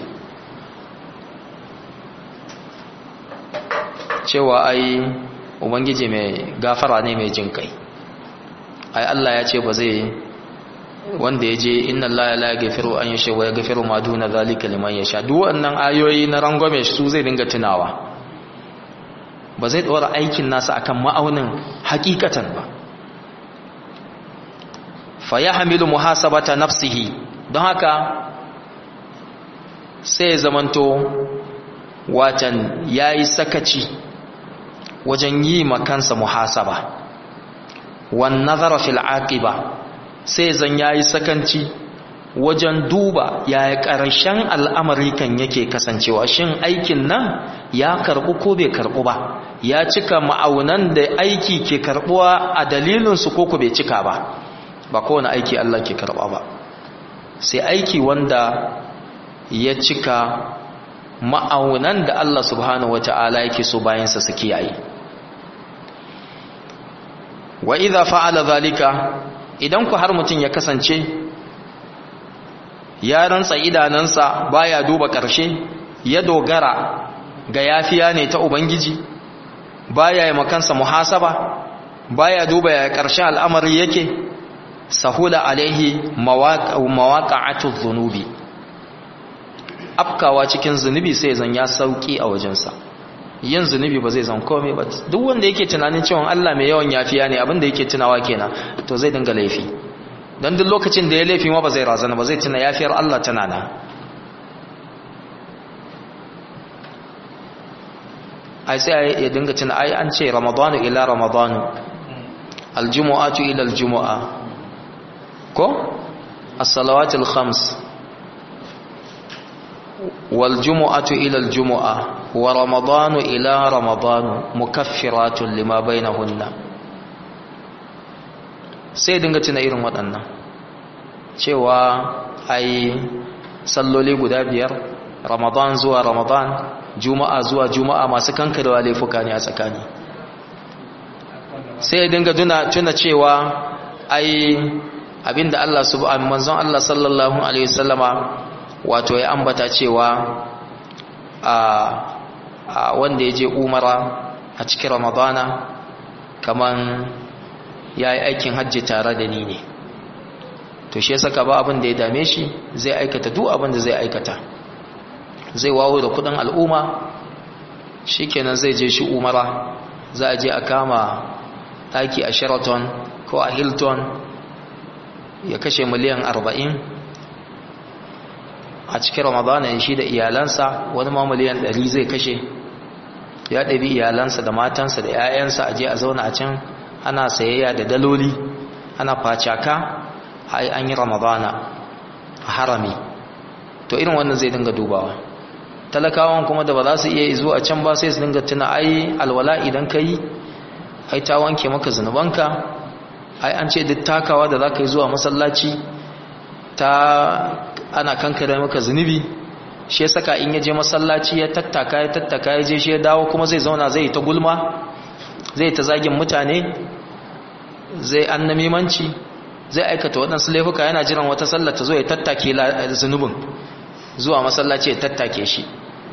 cewa ai ubangiji mai gafara ne mai jin kai ai Allah ya ce ba zai wanda ya je inna Allah la yaghfiru an yasha wa yaghfiru ma duna zalika liman yasha duk wannan ayoyi na rangwame su zai dinga tunawa ba zai dora aikin nasa akan ma'aunin hakikatan ba fa yahmilu muhasabata nafsihi don haka sai zamanto watan yayi sakaci wajen yi makansa muhasaba wan nazara fil aqiba sai zan yayi sakanci wajen duba yaya ƙarshen al'amari kan yake kasancewa shin aikin nan ya karɓu ko bai karɓu ba ya cika ma'aunan da aiki ke karɓuwa a dalilinsu ko ku bai cika ba ba kowane aiki Allah ke karɓa ba sai aiki wanda ya cika ma'aunan da Allah subhanahu wata'ala yake so bayansa su kiyaye wa idza fa'ala zalika idan ku har mutum ya kasance ya rantsa idanansa baya duba ƙarshe ya dogara ga yafiya ne ta ubangiji baya yi makansa muhasaba baya duba ya ƙarshen al'amari yake sahula alaihi mawaƙa'atu zunubi afkawa cikin zunubi sai zan ya sauki a wajensa yin zunubi ba zai zan komai ba duk wanda yake tunanin cewa Allah mai yawan yafiya ne abinda yake tunawa kenan to zai dinga laifi don duk lokacin da ya laifi ma ba zai razana ba zai tuna yafiyar Allah tana nan ai sai ya dinga tuna ai an ce ramadanu ila ramadanu aljumu'atu ila aljumu'a ko as-salawatul khams wal jumu'atu ila aljumu'a wa ramadanu ila ramadanu mukaffiratun lima bainahunna sai dinga tuna irin waɗannan cewa ai salloli guda biyar ramadan zuwa ramadan juma'a zuwa juma'a masu kankarewa laifuka ne a tsakani sai ya dinga tuna cewa ai abinda Allah subhanahu manzon Allah sallallahu alaihi wasallama wato ya ambata cewa a wanda ya je umara a cikin ramadana kaman ya yi aikin hajji tare da ni ne to shi ya saka ba abin da ya dame shi zai aikata duk abin da zai aikata zai wawo da kudin al'umma shi kenan zai je shi umara za a je a kama daki a sheraton ko a hilton ya kashe miliyan arba'in a cikin ramadana shi da iyalansa wani ma miliyan ɗari zai kashe ya ɗabi iyalansa da matansa da 'ya'yansa a je a zauna a can ana sayayya da daloli ana facaka ai an yi ramadana a harami to irin wannan zai dinga dubawa talakawan kuma da ba za su iya izo a can ba sai su dinga tuna ai alwala idan ka yi ai ta wanke maka zunubanka ai an ce duk takawa da za ka yi zuwa masallaci ta ana kankare maka zunubi shi ya saka in ya je masallaci ya tattaka ya tattaka ya je shi ya dawo kuma zai zauna zai ta gulma zai ta zagin mutane zai annamimanci zai aikata waɗansu laifuka yana jiran wata sallar ta zo ya tattake zunubin zuwa masallaci ya tattake shi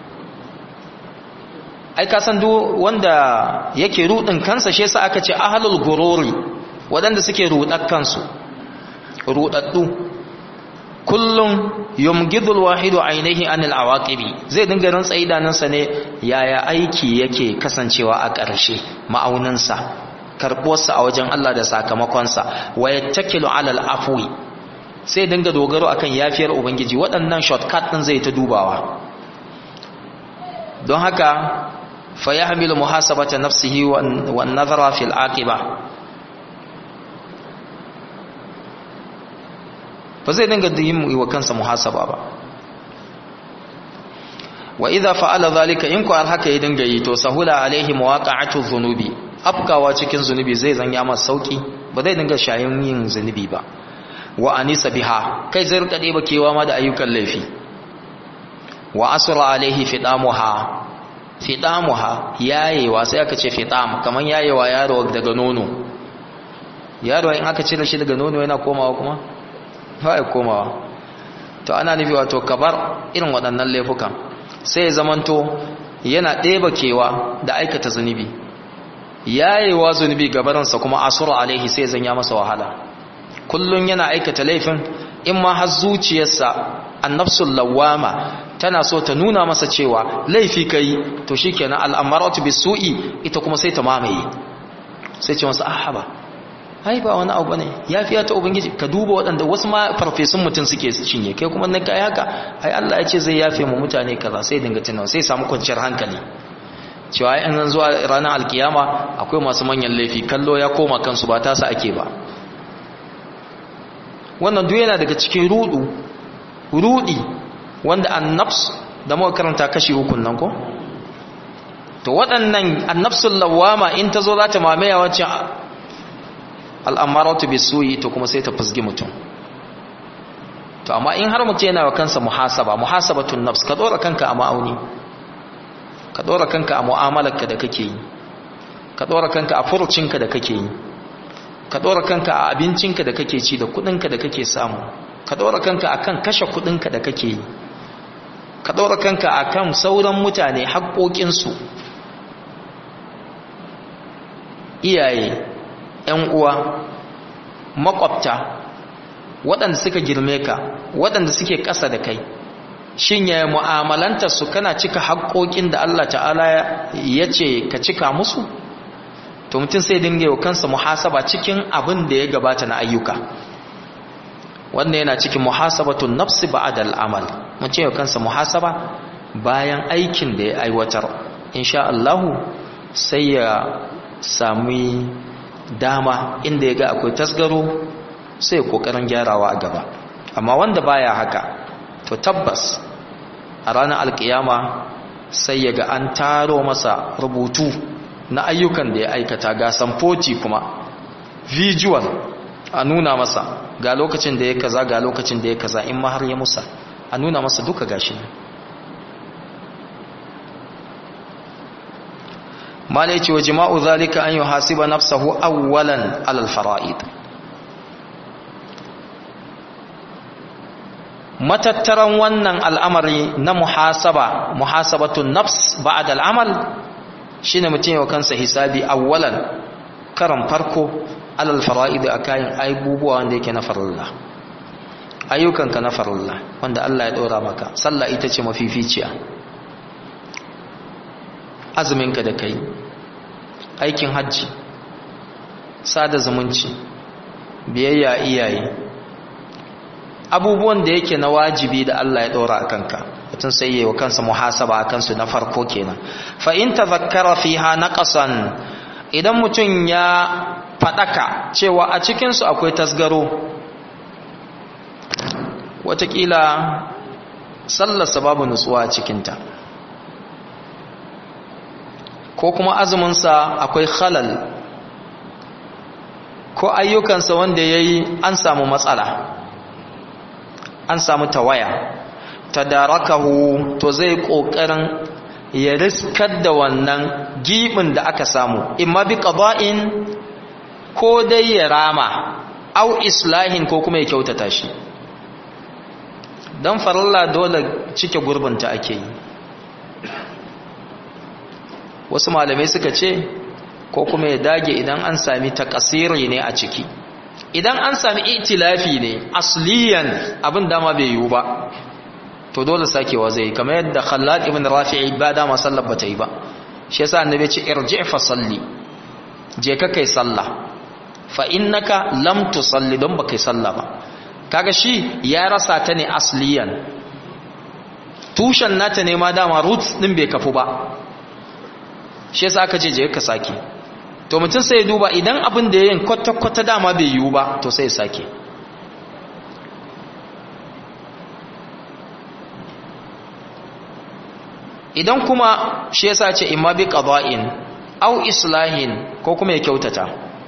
ai ka san duk wanda yake rudin kansa shi yasa aka ce ahlul gururi waɗanda suke rudar kansu rudaddu kullum yumgidul wahidu ainihi anil awaqibi zai dinga rantsa idanunsa ne yaya aiki yake kasancewa a ƙarshe ma'auninsa karɓuwarsa a wajen Allah da sakamakonsa wa yattakilu alal afwi sai dinga dogaro akan yafiyar ubangiji waɗannan shortcut din zai ta dubawa don haka fa yahmilu muhasabata nafsihi wan nazara fil aqiba ba zai dinga yin wa kansa muhasaba ba wa idza fa'ala zalika in ku haka ya dinga yi to sahula alaihi mawaqa'atu dhunubi afkawa cikin zunubi zai zanya masa sauki ba zai dinga shayin yin zunubi ba wa anisa biha kai zai rika ɗeba kewa ma da ayyukan laifi wa asra alaihi fidamuha fidamuha yayewa sai aka ce fidam kaman yayewa yaro daga nono yaro in aka cire shi daga nono yana komawa kuma ba ya komawa to ana nufi wato kabar irin waɗannan laifukan sai ya zamanto yana ɗeba kewa da aikata zunubi yayewa zunubi gabaransa kuma asura alaihi sai zanya masa wahala kullun yana aikata laifin in ma har zuciyarsa annafsul lawama tana so ta nuna masa cewa laifi kai to shikenan al'amaratu bisu'i ita kuma sai ta mamaye sai ce masa ahaba ai ba wani abu bane yafiya ta ubangiji ka duba waɗanda wasu ma farfesun mutum suke cinye kai kuma na kai haka ai Allah ya ce zai yafe mu mutane kaza sai dinga tunawa sai samu kwanciyar hankali cewa ai an zuwa ranar alkiyama akwai masu manyan laifi kallo ya koma kansu ba tasa ake ba wannan duk yana daga cikin rudu rudi wanda annafs da muka karanta kashi hukun nan ko to waɗannan annafsul lawama in ta zo za ta mamaya wacce al'amaratu bisuyi to kuma sai ta fusgi mutum to amma in har mutum yana wa kansa muhasaba muhasabatun nafs ka dora kanka a ma'auni ka dora kanka a mu'amalarka da kake yi ka dora kanka a furucinka da kake yi ka dora kanka a abincinka da kake ci da kudinka da kake samu ka dora kanka akan kashe kudinka da kake yi ka ɗora kanka akan sauran mutane haƙoƙinsu iyaye ‘yan uwa makwabta waɗanda suka girme ka waɗanda suke ƙasa da kai shin ya mu'amalanta su kana cika haƙoƙin da Allah ta'ala ya ce ka cika musu to mutum sai dinga yau kansa muhasaba cikin abin da ya gabata na ayyuka wannan yana cikin muhasabatun nafsi ba'da al'amal mun ce yau kansa muhasaba bayan aikin da ya aiwatar insha Allah sai ya sami dama inda ya ga akwai tasgaro sai ya kokarin gyarawa a gaba amma wanda baya haka to tabbas a ranar alkiyama sai ya ga an taro masa rubutu na ayyukan da ya aikata ga samfoti kuma visual a nuna masa ga lokacin da ya kaza ga lokacin da ya kaza in ma har ya musa a nuna masa duka gashi mala yace wa jima'u zalika an yuhasiba nafsahu awwalan alal fara'id matattaran wannan al'amari na muhasaba muhasabatun nafs ba'da al'amal shine mutum yau kansa hisabi awwalan karan farko alal fara'id akayin aibubuwa wanda yake na farilla ayyukanka na farilla wanda Allah ya dora maka sallah ita ce mafificiya azuminka da kai aikin hajji sada zumunci biyayya iyaye abubuwan da yake na wajibi da Allah ya dora a kanka mutum sai yi wa kansa muhasaba a kansu na farko kenan fa in tazakkara fiha naqasan idan mutum ya fadaka cewa a cikin su akwai tasgaro watakila sallarsa babu nutsuwa a cikinta ko kuma azuminsa akwai khalal ko ayyukansa wanda ya yi an samu matsala an samu tawaya tadarakahu to zai ƙoƙarin ya riskar da wannan gibin da aka samu imma bi qada'in ko dai ya rama au islahin ko kuma ya kyautata shi dan farilla dole cike gurbinta ake yi wasu malamai suka ce ko kuma ya dage idan an sami takasiri ne a ciki idan an sami itilafi ne asliyan abin dama bai yiwu ba to dole sakewa zai kamar yadda khallad ibn rafi'i ba dama sallar ba ta yi ba shi yasa annabi ce irji fa salli je ka kai sallah fa innaka lam tusalli don ba kai sallah ba kaga shi ya rasa ta ne asliyan tushen nata ne ma dama roots din bai kafu ba shi yasa aka ce je ka sake to mutum sai ya duba idan abin da yayin kwata-kwata dama bai yiwu ba to sai ya sake idan kuma shi yasa ce imma bi qada'in aw islahin ko kuma ya kyautata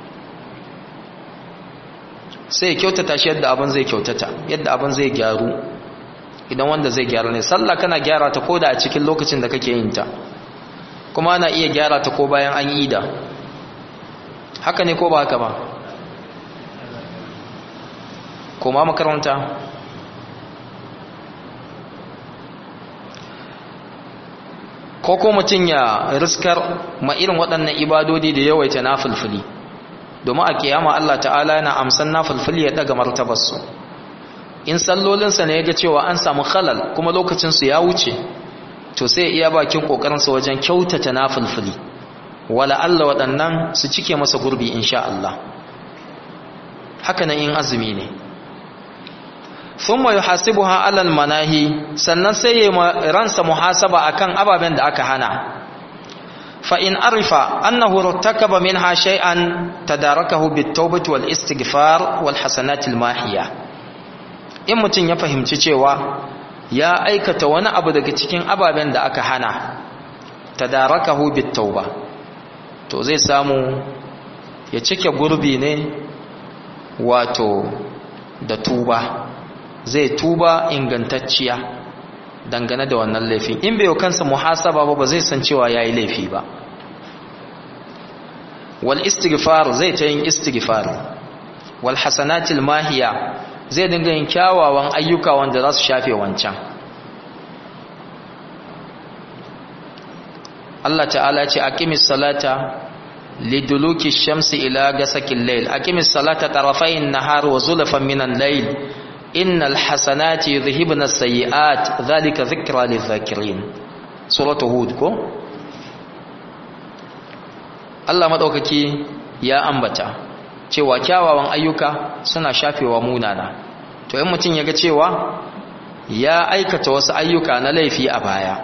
sai ya kyautata shi yadda abin zai kyautata yadda abin zai gyaru idan wanda zai gyara ne sallah kana gyara ta koda a cikin lokacin da kake yin ta kuma ana iya gyara ta ko bayan an yi da haka ne ko ba haka ba koma makaranta ko ko mutum ya riskar ma irin waɗannan ibadodi da yawaita na fulfuli domin a kiyama Allah ta'ala yana amsan na fulfuli ya daga martabarsu in sallolinsa ne ya ga cewa an samu halal kuma lokacinsu ya wuce to sai iya bakin kokarinsa wajen kyautata nafilfili wala Allah waɗannan su cike masa gurbi insha Allah haka nan in azumi ne thumma yuhasibuha alal manahi sannan sai ya ransa muhasaba akan ababen da aka hana fa in arifa annahu rattakaba minha shay'an tadarakahu bit-taubati wal istighfar wal hasanatil mahiya in mutun ya fahimci cewa ya aikata wani abu daga cikin ababen da aka hana tadarakahu bitauba to zai samu ya cike gurbi ne wato da tuba zai tuba ingantacciya dangane da wannan laifin in bai kansa muhasaba ba ba zai san cewa yayi laifi ba wal istighfar zai ta yin istighfar wal hasanatil mahiya zai dinga yin kyawawan ayyuka wanda za su shafe wancan Allah ta'ala ce aqimis salata liduluki shamsi ila gasakil layl aqimis salata tarafayn nahar wa zulfan minan layl innal hasanati yudhhibna as-sayyi'at dhalika dhikra lidh-dhakirin suratu hud ko Allah madaukaki ya ambata cewa kyawawan ayyuka suna shafewa munana to in mutum yaga cewa ya aikata wasu ayyuka na laifi a baya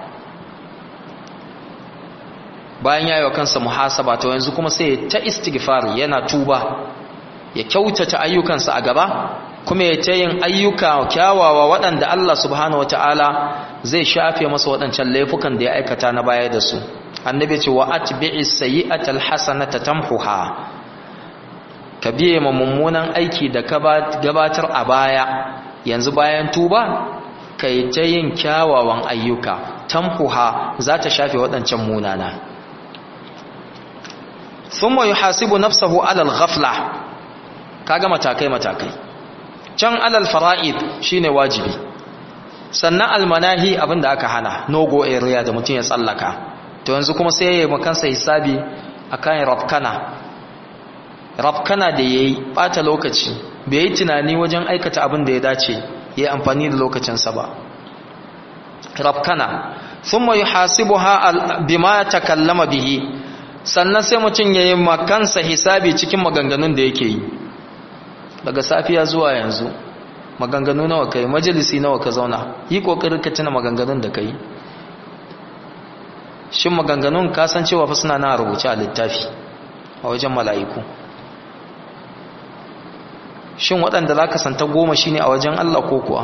bayan ya yi wa kansa muhasaba to yanzu kuma sai ta istighfar yana tuba ya kyautata ayyukansa a gaba kuma ya ta yin ayyuka kyawawa waɗanda Allah subhanahu wataala zai shafe masa waɗancan laifukan da ya aikata na baya da su annabi ce wa atbi'i sayyi'atal hasanata tamhuha ka biye ma mummunan aiki da gabatar a baya yanzu bayan tuba kai ta yin kyawawan ayyuka tamhuha za ta shafe waɗancan munana thumma yuhasibu nafsahu ala al-ghafla kaga matakai matakai can alal fara'id shine wajibi sannan almanahi abinda aka hana nogo area da mutum ya tsallaka to yanzu kuma sai yayi makansa hisabi akan rafkana rafkana da yayi bata lokaci bai yi tunani wajen aikata abin da ya dace yayi amfani da lokacinsa ba rafkana thumma yuhasibuha bima takallama bihi sannan sai mutum yayi makansa hisabi cikin maganganun da yake yi daga safiya zuwa yanzu maganganu nawa kai majalisi nawa ka zauna yi kokarin ka tuna maganganun da kai shin maganganun ka san cewa fa suna na rubuce a littafi a wajen mala'iku shin waɗanda za ka santa goma shine a wajen Allah ko kuwa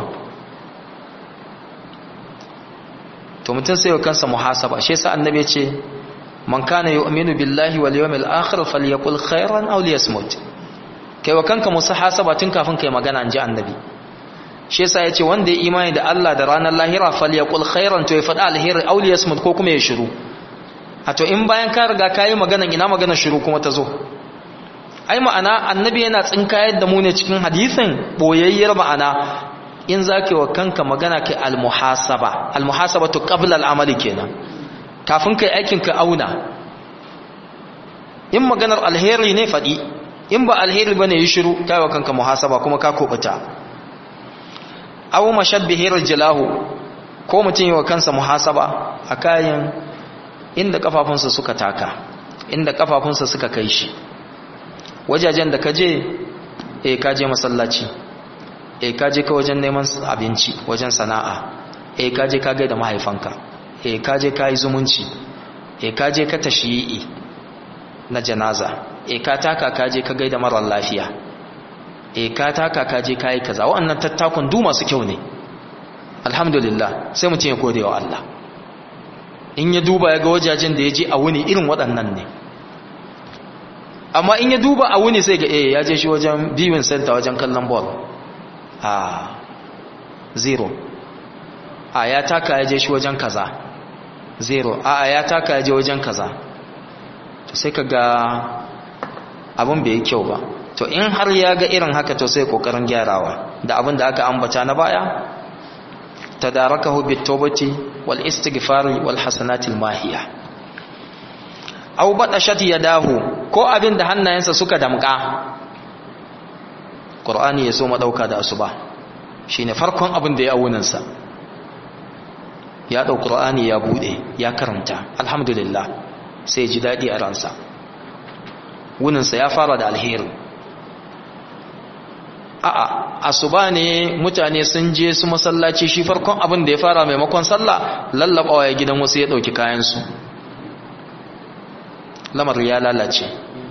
to mutum sai wa kansa muhasaba shi yasa annabi ce man kana yu'minu billahi wal yawmil akhir falyaqul khairan aw liyasmut kai wa kanka musu hasaba tun kafin kai magana an ji annabi shi yasa yace wanda ya imani da Allah da ranar lahira falyaqul khairan to ya faɗa alheri aw liyasmut ko kuma ya shiru a to in bayan ka riga kayi magana ina magana shiru kuma ta zo ai ma'ana annabi yana tsinkayar da mu ne cikin hadisin boyayyar ma'ana in zaka wa kanka magana kai almuhasaba almuhasabatu qabla al'amali kenan kafin kai aikin ka auna in maganar alheri ne faɗi in ba alheri bane yi shiru kai wa kanka muhasaba kuma ka kubuta aw mashabbihir jalahu ko mutum yi wa kansa muhasaba a kayan inda kafafunsa suka taka inda kafafunsa suka kai shi wajajen da kaje eh kaje masallaci eh kaje ka wajen neman abinci wajen sana'a eh kaje ka gaida mahaifanka eh kaje ka yi zumunci eh kaje ka tashiyi na janaza e ka taka ka je ka gaida marar lafiya e ka taka ka je ka yi kaza waɗannan tattakun du masu kyau ne alhamdulillah sai mutum ya gode wa Allah in ya duba ya ga wajajen da ya je a wuni irin waɗannan ne amma in ya duba a wuni sai ga eh ya je shi wajen viewing center wajen kallon ball a zero a ya taka ya je shi wajen kaza zero a ya taka ya je wajen kaza to sai ka ga abin bai yi kyau ba to in har ya ga irin haka to sai kokarin gyarawa da abin da aka ambata na baya tadarakahu bitawbati wal istighfari wal hasanatil mahiya aw badashat yadahu ko abin da hannayensa suka damka qur'ani yaso madauka da asuba shine farkon abin da ya awunan sa ya dau qur'ani ya bude ya karanta alhamdulillah sai ji dadi a ransa wuninsa ya fara da alheri a'a asuba ne mutane sun je su masallaci shi farkon abin da ya fara maimakon sallah lallabawa ya gidan wasu ya dauki kayansu lamar ya lalace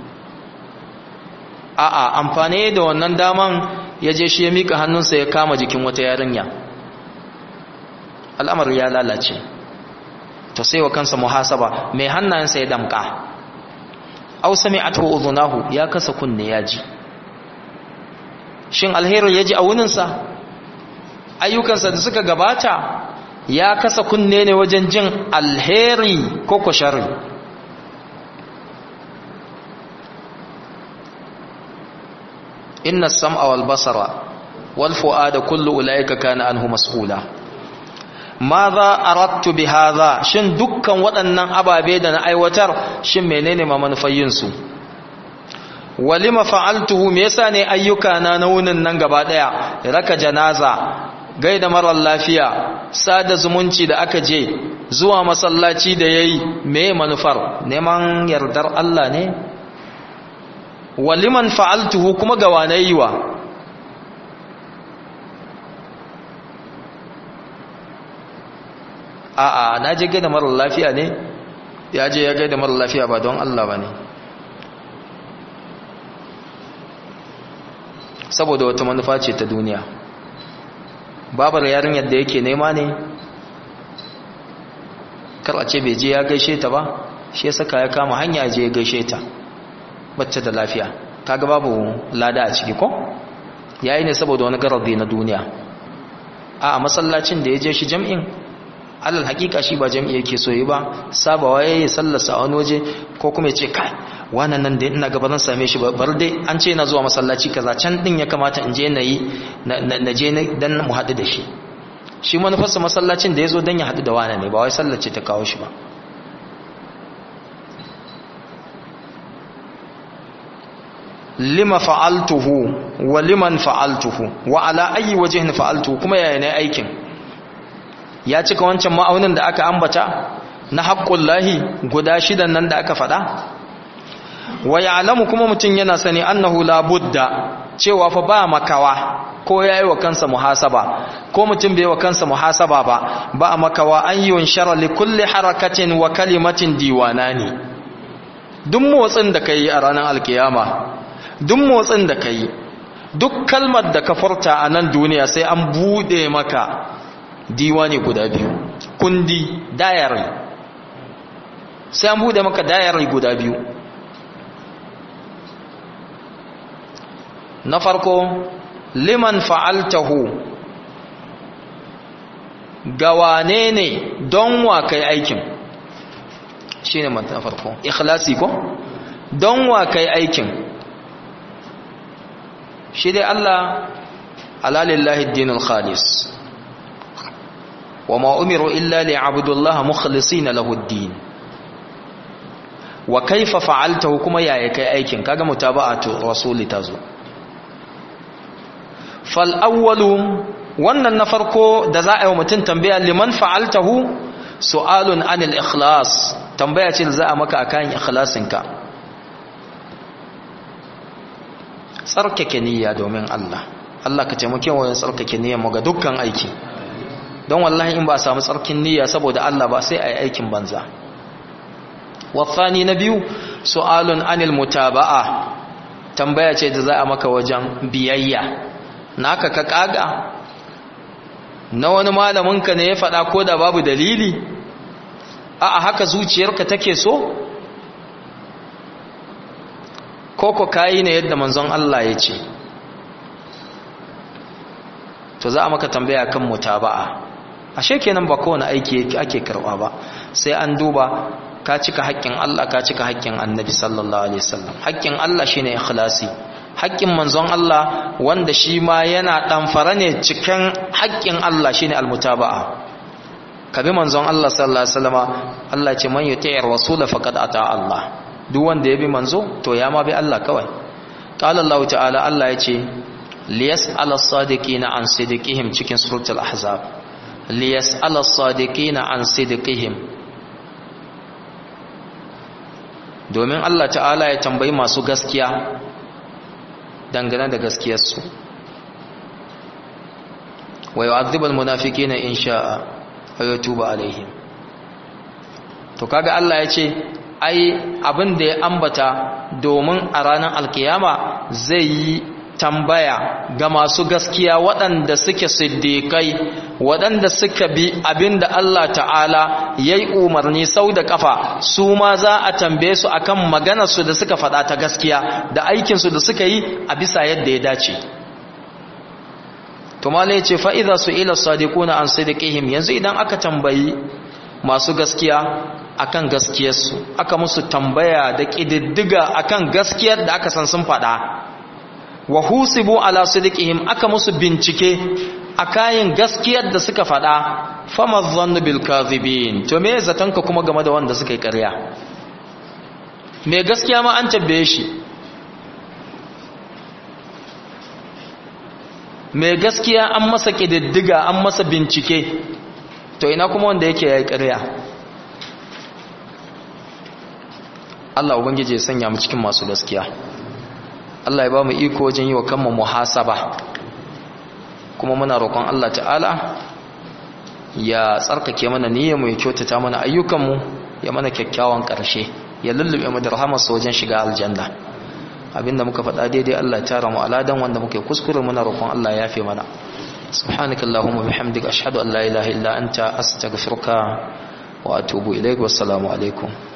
a'a amfani da wannan daman ya je shi ya mika hannunsa ya kama jikin wata yarinya al'amar ya lalace to sai wa kansa muhasaba mai hannayensa ya damka aw sami'atu udhunahu ya kasa kunne ya ji shin alheri ya ji a wuninsa ayyukansa da suka gabata ya kasa kunne ne wajen jin alheri ko ko sharri inna sam'a wal basara wal fu'ada kullu ulaika kana anhu mas'ula ma za arattu bi hadha shin dukkan waɗannan ababe da na aiwatar shin menene ma manufayin su walima fa'altuhu me yasa ne ayyuka na na wunin nan gaba daya raka janaza gaida marar lafiya sada zumunci da aka je zuwa masallaci da yayi me manufar neman yardar Allah ne waliman fa'altuhu kuma ga wane yiwa a'a na je gaida marar lafiya ne ya je ya gaida marar lafiya ba don Allah ba ne saboda wata manufa ce ta duniya babar yarinyar da yake nema ne kar a ce bai je ya gaishe ta ba shi saka ya kama hanya je ya gaishe ta bacce da lafiya kaga babu lada a ciki ko yayi ne saboda wani garabi na duniya a masallacin da ya je shi jam'in alal hakika shi ba jam'i yake so yi ba sabawa yayi sallarsa a wani waje ko kuma ya ce kai wannan nan da ina gaba zan same shi bar dai an ce na zuwa masallaci kaza can din ya kamata in je na yi na je dan mu haɗu da shi shi manufarsa masallacin da ya zo don ya haɗu da wane ne ba wai sallace ta kawo shi ba lima fa'altuhu wa liman fa'altuhu wa ala ayi wajhin fa'altuhu kuma yaya ne aikin ya cika wancan ma'aunin da aka ambata na haƙƙullahi guda shidan nan da aka faɗa wa ya'lamu kuma mutum yana sani annahu la budda cewa fa ba makawa ko yayi wa kansa muhasaba ko mutum bai wa kansa muhasaba ba ba makawa an yunshara li kulli harakatin wa kalimatin diwanani duk motsin da kai a ranar alkiyama duk motsin da kai duk kalmar da ka furta a nan duniya sai an bude maka diwani guda biyu kundi diary sai an bude maka diary guda biyu na farko liman fa'altahu ga wane ne don wa kai aikin shi ne na farko ikhlasi ko don wa kai aikin shi dai Allah alalillahi dinul khalis wa ma umiru illa li abudullaha mukhlisina lahu din wa kaifa fa'altahu kuma yaya kai aikin kaga mutaba'atu rasuli tazo fal'awwalu wannan na farko da za a yi wa mutum tambaya liman fa'altahu su'alun anil ikhlas tambaya ce da za a maka a kayan ikhlasinka tsarkake niyya domin Allah Allah ka taimake wa yin tsarkake niyyar mu ga dukkan aiki don wallahi in ba a samu tsarkin niyya saboda Allah ba sai a yi aikin banza wafani na biyu su'alun anil mutaba'a tambaya ce da za a maka wajen biyayya naka ka kaga na wani malaminka ne ya faɗa ko da babu dalili a haka zuciyarka take so ko ko kayi ne yadda manzon Allah ya ce to za a maka tambaya kan mutaba'a ashe kenan ba kowane aiki ake karɓa ba sai an duba ka cika haƙƙin Allah ka cika haƙƙin annabi sallallahu alaihi wasallam haƙƙin Allah shine ikhlasi haƙƙin manzon Allah wanda shi ma yana ɗamfara ne cikin haƙƙin Allah shi ne almutaba'a ka bi manzon Allah sallallahu Alaihi wasallama Allah ce man yi ta'ir rasula faƙad ata Allah duk wanda ya bi manzo to ya ma bi Allah kawai ƙala Allah ta'ala Allah ya ce liyas ala sadiqina an sidiqihim cikin suratul ahzab liyas ala sadiqina an sidiqihim domin Allah ta'ala ya tambayi masu gaskiya dangane da gaskiyarsu wa yu'adhibul munafiqina in sha'a wa yatubu alaihim to kaga Allah ya ce ai abin da ya ambata domin a ranar alkiyama zai yi tambaya ga masu gaskiya waɗanda suke siddiƙai waɗanda suka bi abin da Allah ta'ala ya yi umarni sau da ƙafa su ma za a tambaye su akan maganarsu da suka faɗa ta gaskiya da aikinsu da suka yi a bisa yadda ya dace tumale ce fa'iza su ila sadiquna an sadiqihim yanzu idan aka tambayi masu gaskiya akan gaskiyarsu aka musu tambaya da ƙididdiga akan gaskiyar da aka san sun faɗa wa husibu ala sidqihim aka musu bincike a kayan gaskiyar da suka faɗa fama zannu bil kadhibin to me zatanka kuma game da wanda suka yi ƙarya me gaskiya ma an tabbaye shi me gaskiya an masa kididdiga an masa bincike to ina kuma wanda yake yayi ƙarya Allah ubangiji ya sanya mu cikin masu gaskiya Allah ya ba mu iko wajen yi wa kanmu muhasaba kuma muna roƙon Allah ta'ala ya tsarkake mana niyyar mu ya kyautata mana ayyukan mu ya mana kyakkyawan ƙarshe ya lullube mu da rahamarsa wajen shiga aljanna abinda muka faɗa daidai Allah ya tara mu aladan wanda muke kuskure muna roƙon Allah ya yafe mana subhanakallahumma bihamdika ashhadu an la ilaha illa anta astaghfiruka wa atubu ilaik wassalamu alaikum